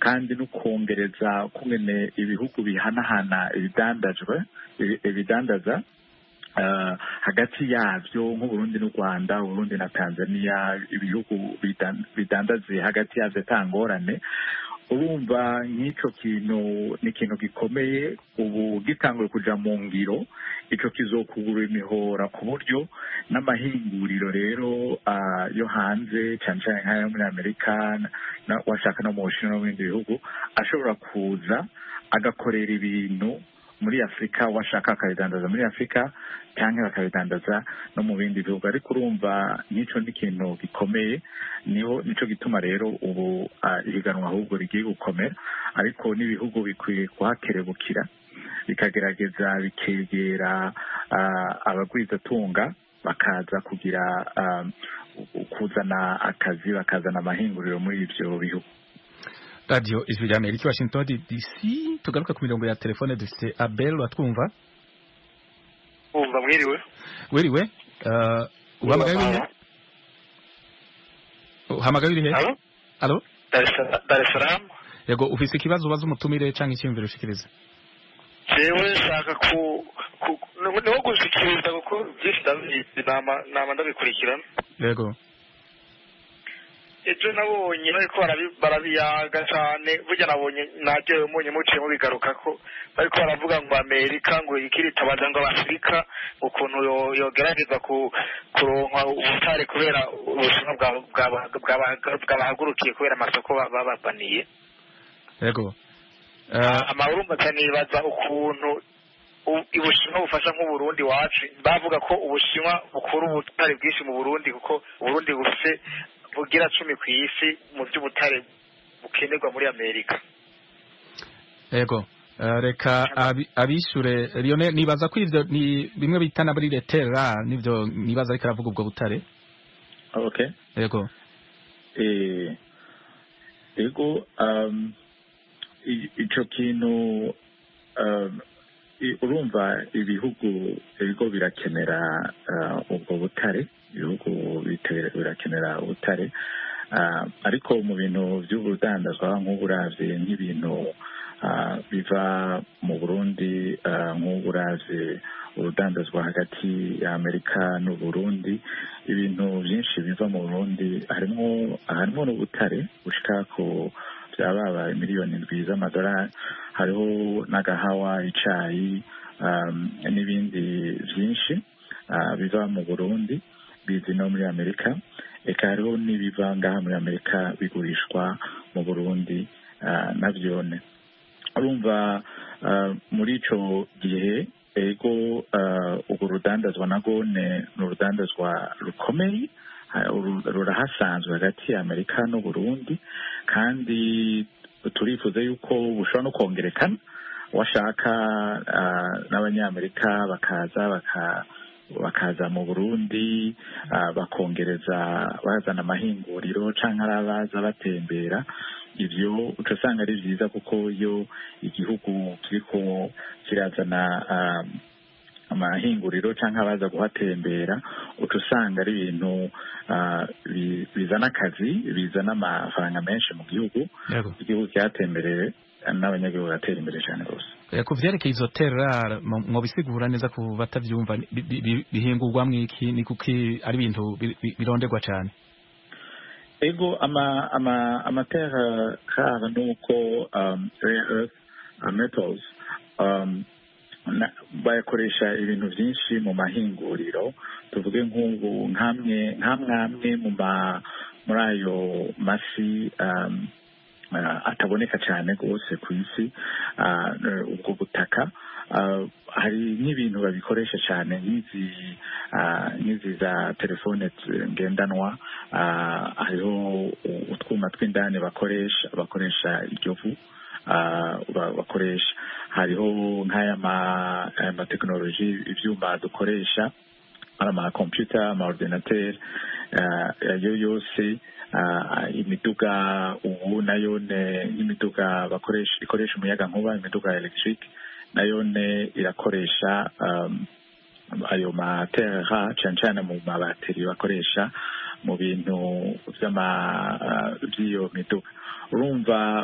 kandi no kongereza kungene ibihugu bihanahana ibidandajwe ibi- ibidandaza Uh, hagati yabyo nk'uburundi n'u rwanda uburundi na tanzania ibihugu bidan- bidandaze hagati yabyo atangorane urumva nk'icyo kintu ni ikintu gikomeye ubu gitanguye kuja mu ngiro ico kizokugura imihora ku buryo n'amahinguriro rero ah, yo hanze cyane cyane nk'ayo muri amerika na- washaka no mu bushinwa no mu bindi bihugu ashobora kuza agakorera ibintu muri afurika washaka akabidandaza muri afurika cyangwa bakabidandaza no mu bindi bihugu ariko urumva n'icyo ni ikintu gikomeye niho nicyo gituma rero ubu ah, ihiganwa ahubwo rigiye gukomera ariko n'ibihugu bikwiye kuhakerebukira bikagerageza bikegera ah, abagwizatunga bakaza kugira ah, kuzana akazi bakazana amahinguriro muri ibyo bihugu radio ijwi rya amerika washington dc tugaruka ku mirongo ya telefone dufite abel watwumva wumva mwiriwe wiriwe uh, uhamagaye urihe uhamagaye urihe Alo? alo Dar es Sala- Dar es Salaam yego ufise ikibazo ubaza umutumire canke icyiyumviro ushikiriza jewe nshaka ku ku- ni- niho gushikiriza kuko byinshi ndabizi nama nama ndabikurikirana yego ejo nabonye bariko barabi- barabiyaga cane burya nabonye naryohewe mbonye muciye mubigaruka ko bariko baravuga ngo amerika ngo ikiritabaza ngo abafurika ukuntu yo- yogerageza ku kuronka ubutare kubera ubushinwa bwa- bwa- bwa- bwabahagurukiye kubera amasoko ba- bababaniye yego uh, amahurumba nibaza ukuntu u- ubushinwa bufasha nk'uburundi wacu bavuga ko ubushinwa bukura ubutare bwinshi mu burundi kuko uburundi bufise bugira cumi ku isi mu by'ubutare bukenerwa muri amerika yego Uh, reka abi- abishure Lionel nibaza ko ivyo ni bimwe bita na muri letera nivyo nibaza ariko aravuga ubwo butare okay yego eh ego um, i- ico kintu um, i- urumva ibihugu ibigo birakenera uh, ubwo butare ibihugu bite- birakenera ubutare uh, ariko mu bintu by'ubudandazwa nk'uburavye nk'ibintu uh, biva mu burundi uh, nk'uburavye urudandazwa hagati ya amerika n'uburundi ibintu byinshi biva mu burundi harimo harimo n'ubutare bushika ku byababaye miliyoni ndwi z'amadolari hariho n'agahawa icayi um, n'ibindi byinshi uh, biva mu burundi bizi no muri amerika eka hariho n'ibiva ngaha muri amerika bigurishwa mu burundi uh, navyone urumva uh, muri ico gihe ego uh, urwo rudandazwa nago ne ni urudandazwa rukomeye ha- uru- rurahasanzwe hagati ya amerika n'uburundi kandi turifuza yuko bushobora no kongerekana washaka uh, n'abanyamerika bakaza baka bakaza mu burundi uh, bakongereza bazana amahinguriro canke ari abaza batembera ivyo uca usanga ari vyiza kuko iyo igihugu kiriko kirazana um, amahinguriro canke abaza kuhatembera uca usanga ari ibintu uh, bi- bizana akazi bizana amafaranga menshi mu gihugu yego igihugu cyatembereye n'abanyagihugu bagatera imbere cyane rwose Eh, ku vyerekeye izo terrar mwobisigura neza ku batavyumva bi- bi- bi- bihingurwamwo iki ni kuki ari ibintu bi- bi- bironderwa cane ego ama ama amaterre rare nuko um, rare earth uh, metals um, na- bayakoresha ibintu byinshi mu mahinguriro tuvuge nk'ubu nk'amwe nk'amwamwe mu ma muri ayo masi um, uh, ataboneka cyane rwose ku isi uh, ubwo butaka uh, hari nk'ibintu babikoresha cyane nk'izi uh, nk'izi za telefone t- ngendanwa uh, hariho utwuma tw'indani bakoresha bakoresha iryo vu uh, ba- bakoresha hariho nk'aya ma- aya matekinoloji ibyuma dukoresha ari ama computer ama ordinateur uh, ayo yose uh, imiduga ubu nayo ne nk'imiduga bakoresha ikoresha umuyaga nkuba imiduga electric nayo ne irakoresha um, ayo matera cyane cyane mu mabateri bakoresha mu bintu by'ama uh, by'iyo miduga urumva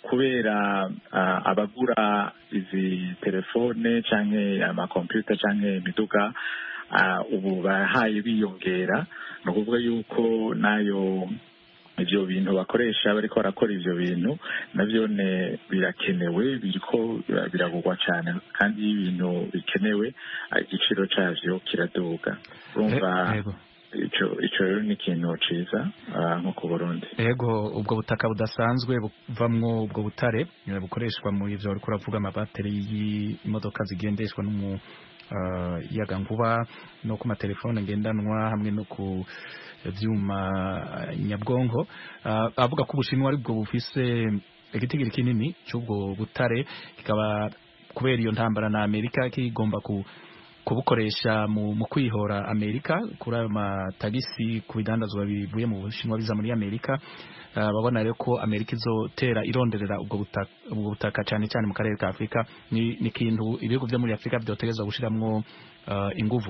kubera ah, abagura izi telefone canke amakompiyuta canke imiduga ah, ubu bahaye biyongera ni ukuvuga yuko nayo ivyo bintu bakoresha bariko barakora ivyo bintu navyo ne birakenewe biriko biragurwa cane kandi iyo ibintu bikenewe ah, igiciro cavyo kiraduga urumva Eh, yego. ico ico rero ni ikintu ciza ah, nko ku burundi ego ubwo butaka budasanzwe buvamwo ubwo butare eh, bukoreshwa mu ivyo uriko uravuga amabateri y'imodoka zigendeshwa n'umu uh, yagankuba no ku matelefone ngendanwa hamwe no ku vyuma eh, nyabwonko uh, avuga ko ubushinwa aribwo bufise igitigiri kinini c'ubwo butare kikaba kubera iyo ntambara na Amerika kigomba ku kubukoresha mu, mu kwihora Amerika kuri ayo matagisi ku bidandazwa bivuye mu Bushinwa biza muri Amerika uh, babona rero ko Amerika izotera ironderera ubwo butaka, ubwo butaka cyane cyane mu karere ka Afrika ni, ni kintu ibihugu byo muri Afrika byotegerezwa gushiramwo uh, inguvu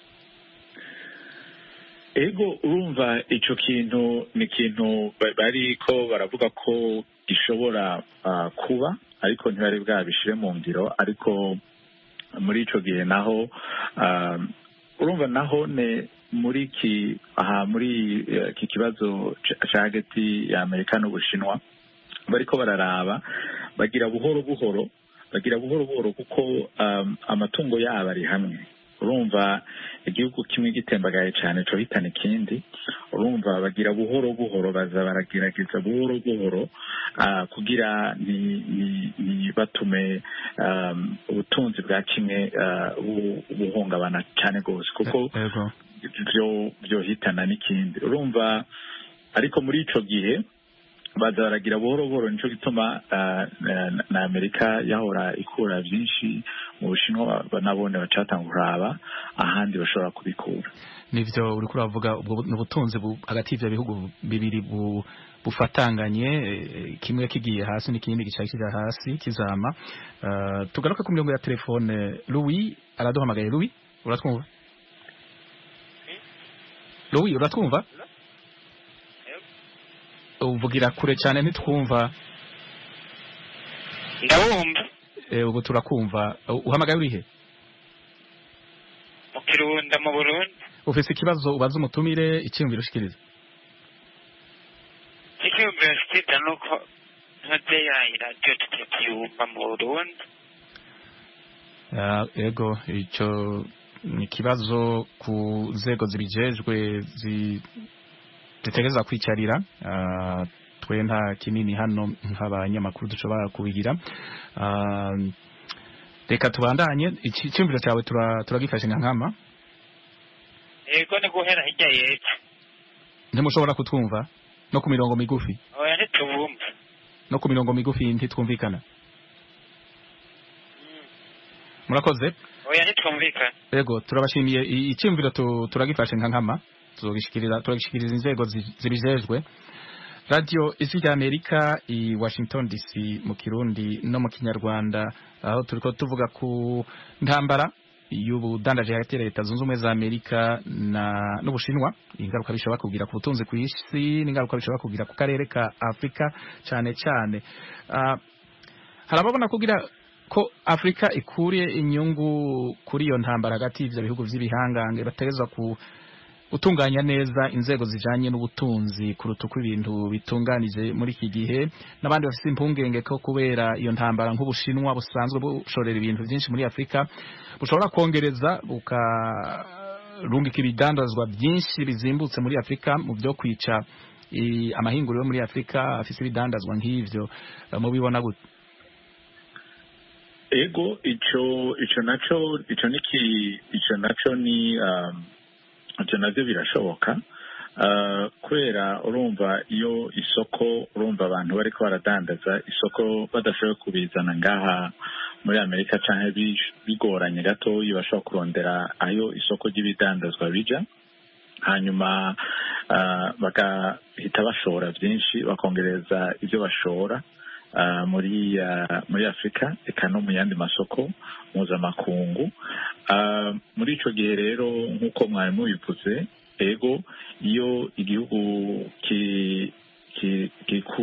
ego urumva ico kintu ni ikintu ba- bariko baravuga ko gishobora ah, kuba ariko ntibari bwabishire mu ngiro ariko muri ico gihe naho ah, urumva naho ne muri ki aha muri eh, iki kibazo ca- ca hagati ya amerika n'ubushinwa bariko bararaba bagira buhoro buhoro bagira buhoro buhoro kuko um, amatungo yabo ari hamwe urumva igihugu kimwe gitembagaye cyane cyo hitana ikindi urumva bagira buhoro buhoro baza baragerageza buhoro buhoro ah, kugira ni, ni, ni batume um, ubutunzi bwa kimwe ah, bu- buhungabana cyane rwose kuko ego byo byohitana n'ikindi urumva ariko muri ico gihe baza baragira buhoro buhoro nico gituma ah, na- na amerika yahora ikura byinshi mu bushinwa ba- nabone bacatanga kuraba ahandi bashobora kubikura nivyo uriko uravuga ubwo bu- n'ubutunzi bu- hagati y'ivyo bihugu bibiri bu bufatanganye eh, kimwe kigiye hasi n'ikindi gicaye kija hasi kizama uh, tugaruke ku mirongo ya telefone Louis araduhamagaye Louis uratwumva Louis uratwumva uvugira kure cyane ntitwumva ndabumva eh, ubu turakumva Uh, uhamagaye urihe mu kirunda mu burundi ufise ikibazo ubaza umutumire icyiyumviro ushikiriza icyumviro mfite ni uko ntuze iradiyo tutakiyumva mu burundi Ah, ego ico ni ikibazo ku nzego zibijejwe zi- zitegereza kwicarira Ah, twe nta kinini hano nk'abanyamakuru dushobora kubigira Ah, reka tubandanye iki- icyumviro cyawe tura- turagifashe nka nkama yego ni guhera hirya y'epfo ntimushobora kutwumva no ku mirongo migufi oya ntitubumva no ku mirongo migufi ntitwumvikana murakoze oya ntitwumvikana Ego turabashimiye I- icyumviro tu- turagifashe nka nkama tuzogishikiriza turagishikiriza inzego zi- zibijejwe Radio Isi rya Amerika i Washington DC mu Kirundi no mu Kinyarwanda aho turiko tuvuga ku ntambara y'ubudandaje hagati ya leta zunze ubumwe za Amerika na n'Ubushinwa ingaruka bishobora kugira ku butunzi ku isi n'ingaruka bishobora kugira ku karere ka Afrika cyane cyane Ah, harababona kugira ko Afrika ikuriye inyungu kuri iyo ntambara hagati y'ivyo bihugu vy'ibihangange bategezwa ku gutunganya neza inzego zijanye n'ubutunzi kuruta uko ibintu bitunganije muri iki gihe n'abandi bafite impungenge ko kubera iyo ntambara nk'ubushinwa busanzwe bushorera ibintu byinshi muri Afrika bushobora kongereza bukarungika ibidandazwa byinshi bizimbutse muri Afrika mu byo kwica i- amahinguriro yo muri Afrika afise ibidandazwa nk'ivyo Eh, mubibona gute ego ico ico naco ico niki ico naco ni um, ivyo navyo birashoboka Uh, kubera urumva iyo isoko urumva abantu bariko baradandaza isoko badashoboye kubizana ngaha muri amerika canke bi- bigoranye gatoyi bashobora kurondera ayo isoko ry'ibidandazwa bija hanyuma uh, bagahita bashora vyinshi bakongereza ivyo bashora uh, muri uh, muri Afrika eka no mu yandi masoko mpuzamakungu uh, muri ico gihe rero nk'uko mwari mubivuze ego iyo igihugu ki- ki- gikura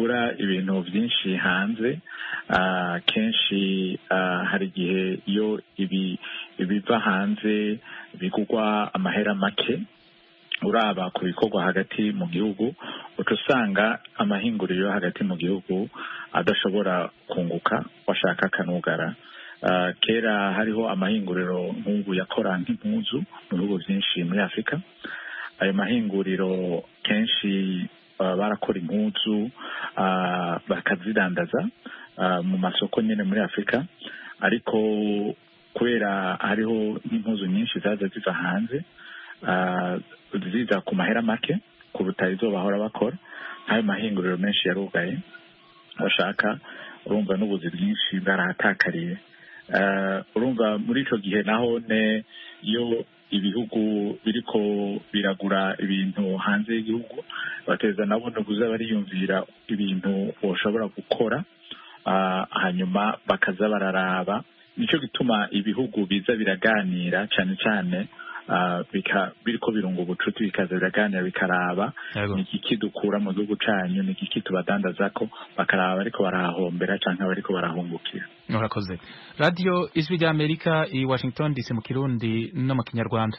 ibintu byinshi hanze ah, kenshi ah, hari igihe iyo ibi ibiva hanze bigugwa amahera make uraba ku bikorwa hagati mu gihugu uca usanga amahinguriro yo hagati mu gihugu adashobora kunguka washaka akanugara Ah, kera hariho amahinguriro nk'ubu yakora nk'impuzu mu bihugu byinshi muri afurika ayo mahinguriro kenshi ah, barakora impuzu ah, bakazidandaza ah, mu masoko nyine muri afurika ariko kubera hariho n'impuzu nyinshi zaza ziva hanze ah, ziza ku mahera make kuruta izo bahora bakora nk'ayo mahinguriro menshi yarugaye bashaka urumva n'ubuzi bwinshi bwarahatakariye Eh, urumva muri ico gihe naho ne iyo ibihugu biriko biragura ibintu hanze y'igihugu bateza nabo no kuza bariyumvira ibintu boshobora gukora ah, hanyuma bakaza bararaba nico gituma ibihugu biza biraganira cane cane ah, bika- biriko birunga ubucuti bikaza biraganira bikaraba Yego. ni igiki dukura mu gihugu canyu ni igiki tubadandazako bakaraba bariko barahombera canke bariko barahungukira murakoze radiyo ijwi rya amerika i washington dc mu kirundi no mu kinyarwanda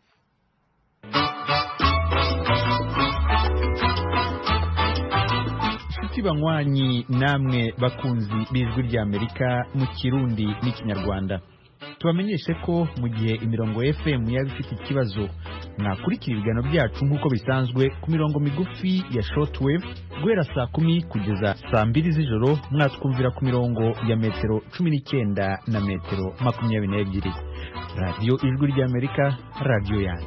inshuti banywanyi namwe bakunzi b'ijwi ry'amerika mu kirundi n'ikinyarwanda tubamenyeshe ko mu gihe imirongo fm yaba ifite ikibazo mwakurikira ibiganiro byacu nk'uko bisanzwe ku mirongo migufi ya shortwave guhera saa kumi kugeza saa mbiri z'ijoro mwatwumvira ku mirongo ya metero cumi n'icyenda na metero makumyabiri n'ebyiri radiyo ijwi ry'amerika radiyo yanyu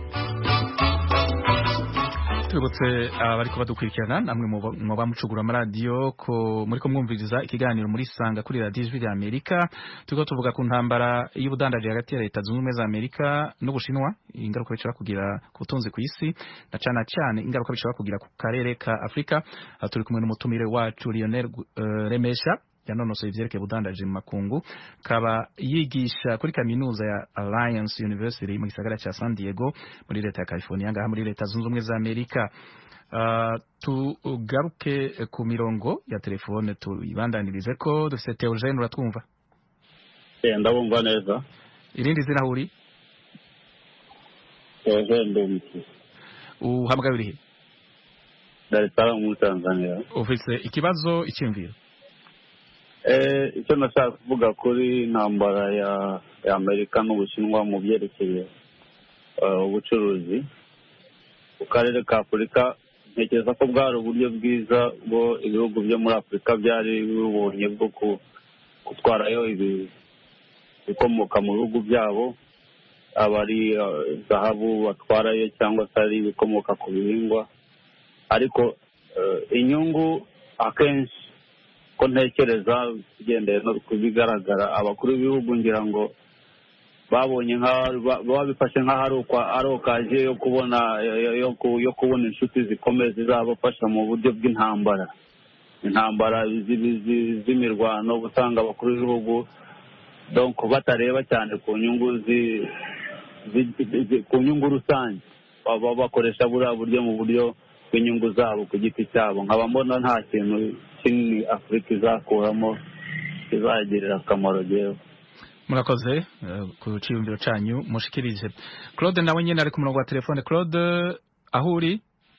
tubibutse abariko badukurikirana namwe muba- muba mucugura amaradiyo ko muriko mwumviriza ikiganiro muri sanga kuri radiyo ijwi rya amerika turiko tuvuga ku ntambara y'ubudandaji hagati ya leta zunze ubumwe za amerika n'ubushinwa ingaruka bishobora kugira ku butunzi ku isi na cane cane ingaruka bishobora kugira ku karere ka afurika aha turi kumwe n'umutumire wacu lionel uh, remesha yanonosoye ivyerekeye ubudandaji mu makungu kaba yigisha kuri kaminuza ya Alliance University mu gisagara ca San Diego muri leta ya California ngaha muri leta zunze ubumwe za Amerika Uh, tugaruke ku mirongo ya telefone tuyibandanirize ko dufite Theogene uratwumva Eh, ndabumva neza irindi zina aho uri Theogene Ndumiki uhamagaye urihe Dar es Salaam muri Tanzania ufise ikibazo icyumviro eh icyo nashaka kuvuga kuri intambara ya ya Amerika n'Ubushinwa mu byerekeye eh, ubucuruzi ku karere ka Afurika ntekereza ko bwari uburyo bwiza bwo ibihugu byo muri Afurika byari bibonye bwo ku- gutwarayo ibi- ibikomoka mu bihugu byabo aba ari eh, zahabu batwarayo cyangwa se ari ibikomoka ku bihingwa ariko eh, inyungu akenshi ko ntekereza ugendeye no ku bigaragara abakuru b'ibihugu ngira ngo babonye nka ba- babifashe nk'aho ari ukwa- ari okaje yo kubona yo- yo ku- yo kubona inshuti zikomeye zizabafasha mu buryo bw'intambara intambara zi- zi- z'imirwano usanga abakuru b'ibihugu donc batareba cyane ku nyungu zi- zi- zi- ku nyungu rusange baba bakoresha buriya buryo mu buryo bw'inyungu zabo ku giti cyabo nkaba mbona nta kintu kinini afurika izakuramo kizagirira akamaro jewe murakoze eh, ku cyiyumviro cyanyu mushikirije Claude nawe nyine ari ku murongo wa telefone Claude aho uri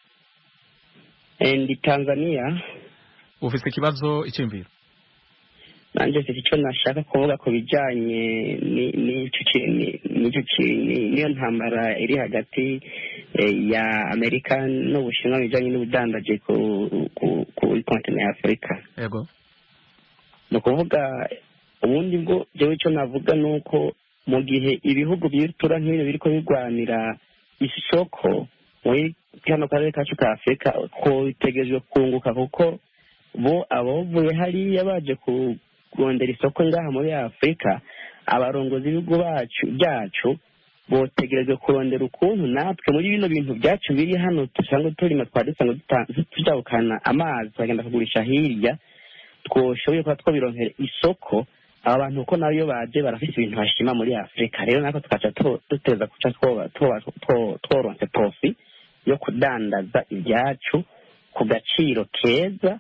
ndi tanzania ufise ikibazo icyumviro nanjye mfite icyo nashaka kuvuga ku bijyanye ni- n'icyo ki- ni- n'icyo ki- ni- n'iyo ntambara iri hagati eh, ya amerika n'ubushinwa mu bijyanye n'ubudandaji ku ku- kuri kontinent ya afurika yego ni ukuvuga ubundi bwo jewe icyo navuga ni uko mu gihe ibihugu bitura nk'ibyo biriko birwanira isoko muri kano karere kacu ka afurika twitegerejwe kunguka kuko bo abavuye hariya baje kurondera isoko ngaha muri afurika abarongozi b'ibihugu bacu byacu botegerejwe kurondera ukuntu natwe muri bino bintu byacu biri hano dusanzwe turima twari dusanzwe duta- tujabukana amazi tukagenda kugurisha hirya twoshoboye kuba twabironkera isoko aba bantu kuko nabo iyo baje barafite ibintu bashima muri afurika rero natwe tukaca tu- duteza guca twoba- twoba- two- tworonse profi yo kudandaza ibyacu ku gaciro keza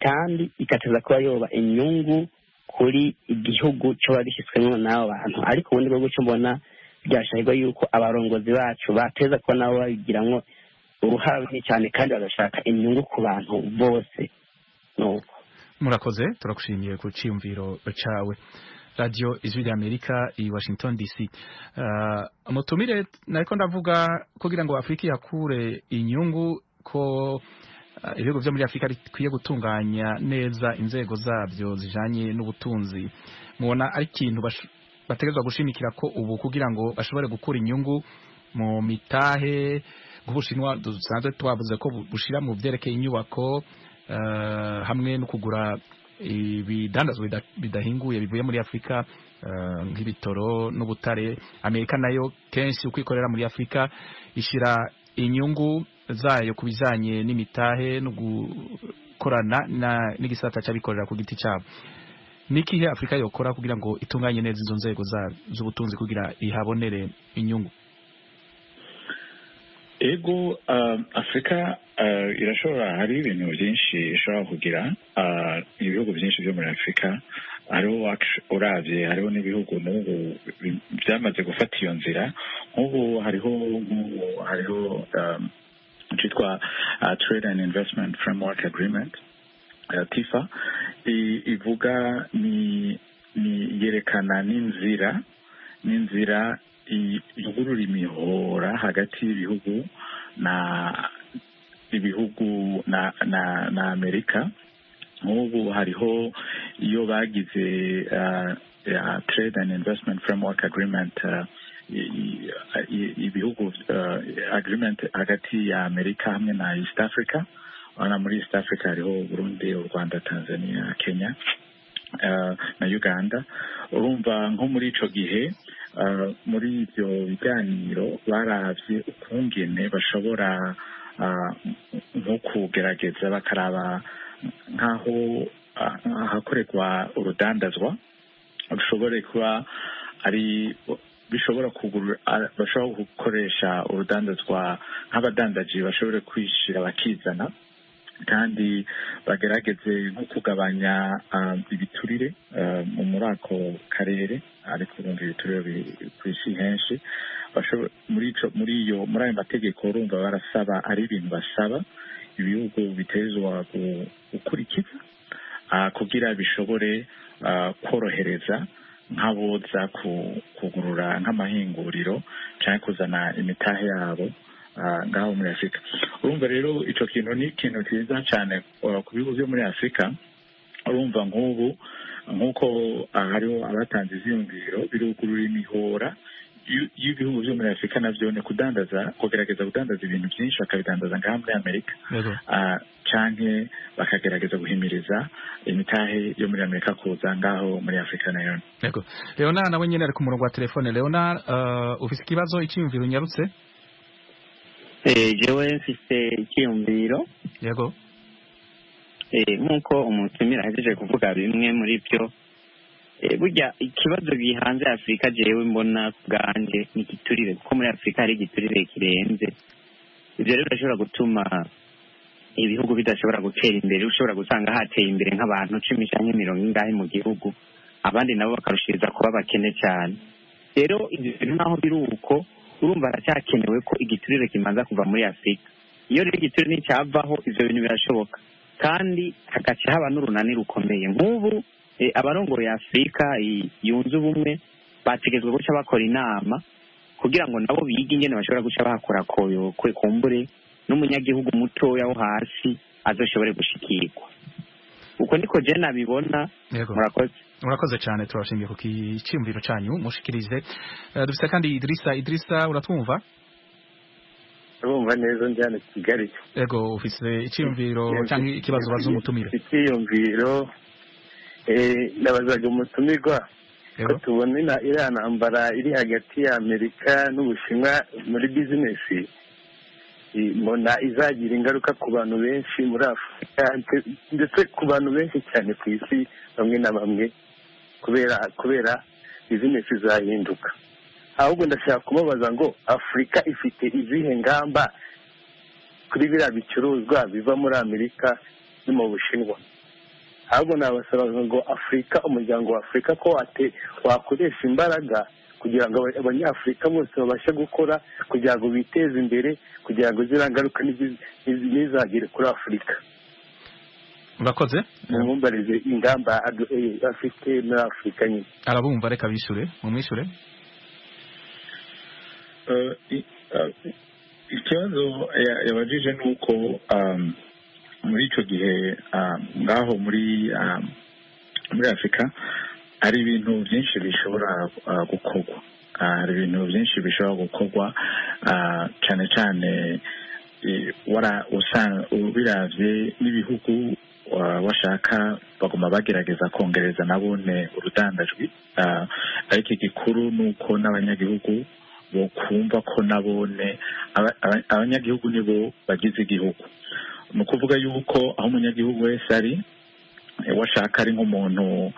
kandi igateza kuba yoba inyungu kuri igihugu coba gishyizwemo n'abo bantu ariko ubundi bwo guco mbona byashahirwa yuko abarongozi bacu bateza kuba nabo babigiramwo uruhare runini cyane kandi bagashaka inyungu ku bantu bose nuko murakoze turagushimiye ku cyiyumviro cawe radio ijwi rya amerika i washington dc uh, mutumire nariko ndavuga kugira ngo afurika ihakure inyungu ko uh, ibihugu vyo muri afurika bikwiye gutunganya neza inzego zabyo zijanye n'ubutunzi mubona ari ikintu bategerezwa gushimikira ko ubu kugira ngo bashobore gukura inyungu mu mitahe nk'ubushinwa dusanzwe twavuze ko bushira mu vyerekeye inyubako uh, hamwe no kugura ibidandazwa bidahinguye bivuye muri afurika nk'ibitoro n'ubutare amerika nayo kenshi uko ikorera muri afurika ishyira inyungu zayo ku bijyanye n'imitahe no gukorana n'igisata cy'abikorera ku giti cyabo n'ikihe afurika yokora kugira ngo itunganye neza izo nzego z'ubutunzi kugira ihabonere inyungu ego afurika irashobora hari ibintu byinshi ishobora kugira ibihugu byinshi byo muri afurika hariho urabye hariho n'ibihugu n'ubu byamaze gufata iyo nzira nk'ubu hariho nk'ubu hariho cyitwa trade and investment framework agreement tifa ivuga ni yerekana n'inzira n'inzira ivugurura imihora hagati y'ibihugu na ibihugu na na na amerika nk'ubu hariho iyo bagize trade and investment framework agreement ibihugu agreement hagati ya amerika hamwe na east africa urabona muri east africa hariho burundi u rwanda tanzania kenya na uganda urumva nko muri ico gihe muri ibyo biganiro barabye ukungene bashobora nko kugerageza bakaraba nk'aho ahakorerwa urudandazwa rushobore kuba ari bishobora kugura bashobora gukoresha urudandazwa nk'abadandaji bashobore kwishyira bakizana kandi bagerageze nko kugabanya ibiturire muri ako karere ariko urumva ibiturire biri ku isi henshi muri iyo muri ayo mategeko urumva barasaba ari ibintu basaba ibihugu bitezwa gukurikiza kugira bishobore korohereza nk'aboza kugurura nk'amahinguriro cyangwa kuzana imitahe yabo ngaho muri afurika urumva rero icyo kintu ni ikintu cyiza cyane ku bihugu byo muri afurika urumva nk'ubu nk'uko hariho abatanze iziyumviro birugurura imihora y'ibihugu byo muri afurika nabyo ni kudandaza kugerageza kudandaza ibintu byinshi bakabidandaza ngaha muri amerika canke bakagerageza guhimiriza imitahe yo muri amerika kuza ngaho muri afurika nayo yego leona nawe nyine ari ku murongo wa telefone leona uh, ufise ikibazo icyiyumviro unyarutse jewe mfise icyiyumviro yego nk'uko umutumira ahejeje kuvuga bimwe muri byo burya ikibazo gihanze afurika jewe mbona bwanjye ni igiturire kuko muri afurika hari igiturire kirenze ibyo rero birashobora gutuma ibihugu bidashobora gutera imbere ushobora gusanga hateye imbere nk'abantu cumi cyangwa mirongo ingahe mu gihugu abandi nabo bakarushiriza kuba bakene cyane rero ibyo bintu naho biri uko urumva haracyakenewe ko igiturire kimanza kuva muri afurika iyo rero igiturire nticyavaho ibyo bintu birashoboka kandi hagaca haba n'urunani rukomeye nk'ubu abarongoye afurika yunze ubumwe bategetswe guca bakora inama kugira ngo nabo bige ingene bashobora guca bahakora koyokwe kumbure n'umunyagihugu mutoya wo hasi azoshobore gushikirwa uko niko je nabibona murakoze murakoze cyane turabashimiye ku kiciyumviro cyanyu mushikirize uh, dufite kandi Idrisa Idrisa uratwumva urumva neza ndi hano Kigali ego ufise icyiyumviro cyangwa ikibazo baza umutumire icyiyumviro eh nabazaga umutumirwa ko tubona iriya ntambara iri hagati ya amerika n'ubushinwa muri bizinesi mbona izagira ingaruka ku bantu benshi muri afurika ndetse ku bantu benshi cyane ku isi bamwe na bamwe kubera kubera bizinesi zahinduka ahubwo ndashaka kumubaza ngo afurika ifite izihe ngamba kuri biriya bicuruzwa biva muri amerika no mu bushinwa ahubwo nabasaba ngo afurika umuryango wa afurika ko wate- wakoresha imbaraga kugira ngo aba- abanyafurika bose babashe gukora kugira ngo biteze imbere kugira ngo ziriya ngaruka ntizi- ntizi- ntizagere kuri afurika urakoze mumumbarize ingamba adu- eh, afite muri afurika nyine arabumva reka bishure mumwishure Eh, i- eh, ikibazo ya- yabajije ni uko um, muri icyo gihe um, ngaho muri um, muri afurika hari ibintu byinshi bishobora uh, gukorwa Ah, hari ibintu byinshi bishobora gukorwa ah, cyane cyane eh, wara- usa- ubiravye n'ibihugu wa- washaka baguma bagerageza kongereza nabone urudandajwi Ah, ariko igikuru ni uko n'abanyagihugu bokumva ko nabone aba- aba- abanyagihugu nibo bagize igihugu ni ukuvuga yuko aho umunyagihugu wese ari eh, washaka ari nk'umuntu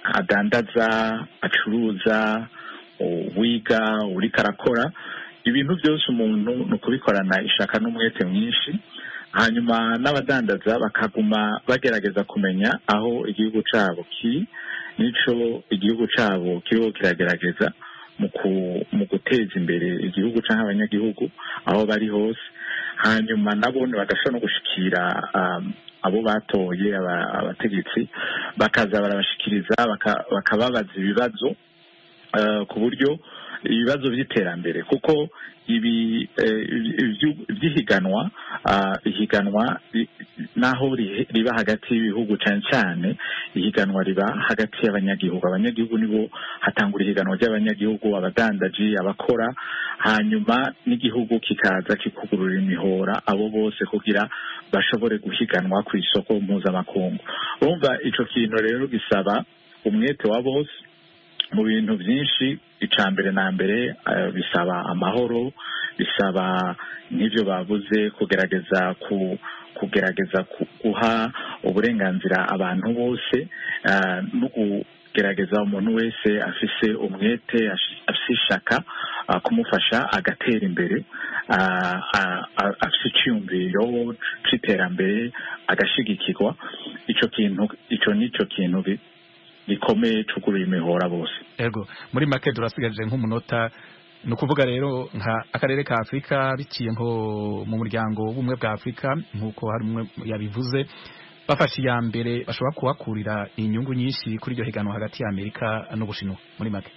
adandaza acuruza u- wiga uriko arakora ibintu byose umuntu ni ukubikorana ishaka n'umwete mwinshi hanyuma n'abadandaza bakaguma bagerageza kumenya aho igihugu cyabo kiri n'ico igihugu cyabo kiriho kiragerageza mu ku- mu guteza imbere igihugu cyangwa abanyagihugu aho bari hose hanyuma nabo bagashobora no gushikira um, abo batoye aba- abategetsi bakaza barabashikiriza baka- bakababaza ibibazo eh, ku buryo ibibazo by'iterambere kuko ibi eh, ibyu- by'ihiganwa ah, ihiganwa ri- naho ri- riba hagati y'ibihugu cyane cyane ihiganwa riba hagati y'abanyagihugu abanyagihugu nibo hatangura ihiganwa ry'abanyagihugu abadandaji abakora hanyuma n'igihugu kikaza kikugurura imihora abo bose kugira bashobore guhiganwa ku isoko mpuzamakungu urumva ico kintu rero gisaba umwete wa bose mu bintu byinshi icya mbere na mbere eh, bisaba amahoro bisaba nk'ibyo bavuze kugerageza ku kugerageza ku- guha uburenganzira abantu bose eh, no kugerageza umuntu wese afise umwete ashi- afise ishaka ah, kumufasha agatera imbere ah, ah, ah, afise icyumviro c'iterambere agashigikirwa ico kintu ico nico kintu bi- gikomeye cugurura imihora bose ego muri make turasigaje nk'umunota ni ukuvuga rero nka akarere ka afurika biciye nko mu muryango w'ubumwe bwa afurika nk'uko hari umwe yabivuze bafashe iya mbere bashobora kuhakurira inyungu nyinshi kuri iryo higanwa hagati ya amerika n'ubushinwa muri make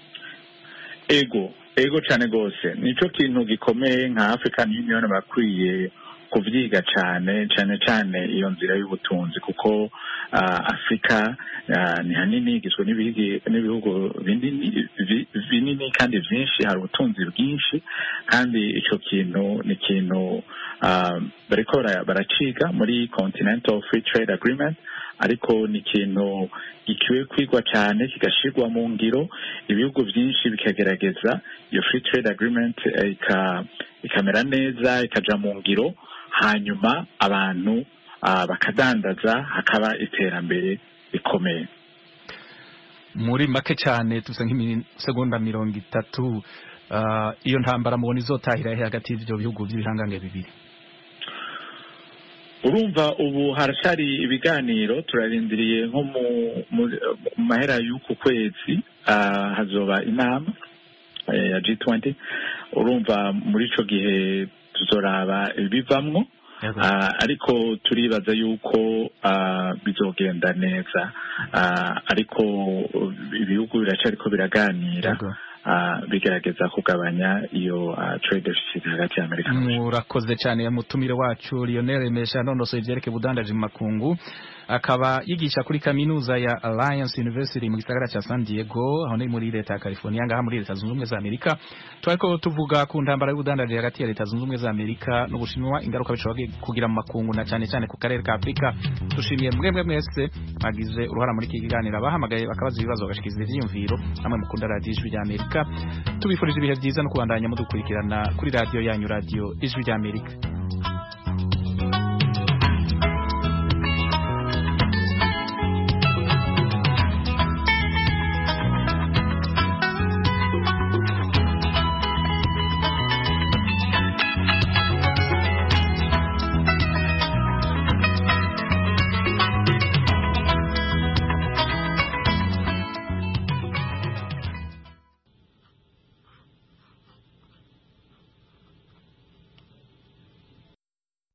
ego ego cyane rwose nico kintu gikomeye nka african union bakwiye kuvyiga cyane cyane cyane iyo nzira y'ubutunzi kuko ah, afurika ah, ni hanini igizwe n'ibigi- n'ibihugu binini vi- binini kandi vyinshi hari ubutunzi bwinshi kandi ico kintu ni ikintu ah, bariko bara- baraciga muri continental free trade agreement ariko ni ikintu gikiwe kwigwa cyane kigashirwa mu ngiro ibihugu byinshi bikagerageza iyo free trade agreement eh, ika- ikamera neza ikaja mu ngiro hanyuma abantu ah, bakadandaza hakaba iterambere rikomeye muri make cyane tuvuze nk'imisegonda mirongo itatu ah, iyo ntambara mubona izotahira he hagati y'ivyo bihugu by'ibihangange bibiri urumva ubu haracyari ibiganiro turarindiriye nko mu mu- mu mahera y'uku kwezi ah, hazoba inama eh, ya G20 urumva muri ico gihe tuzoraba ibivamwo Ah, ariko turibaza yuko ah, bizogenda neza Ah, ariko ibihugu biracariko biraganira ah, bigerageza kugabanya iyo ah, trade deficit hagati ya Amerika murakoze cyane mutumire wacu Lionel Mesha nonosoye ivyerekeye ubudandaji mu makungu akaba yigisha kuri kaminuza ya Alliance University mu gisagara ca San Diego aho ni muri leta ya California ngaha muri leta zunze ubumwe za Amerika twariko tuvuga ku ntambara y'ubudandaji hagati ya leta zunze ubumwe za Amerika n'Ubushinwa ingaruka bishobora kugira mu makungu na cyane cyane ku karere ka Afrika dushimiye mwebwe mwese bagize uruhara muri iki kiganiro abahamagaye bakabaza ibibazo bagashikiriza ivyiyumviro namwe mukunda radiyo ijwi rya Amerika tubifurije ibihe byiza no kubandanya mudukurikirana kuri radiyo yanyu radiyo ijwi rya Amerika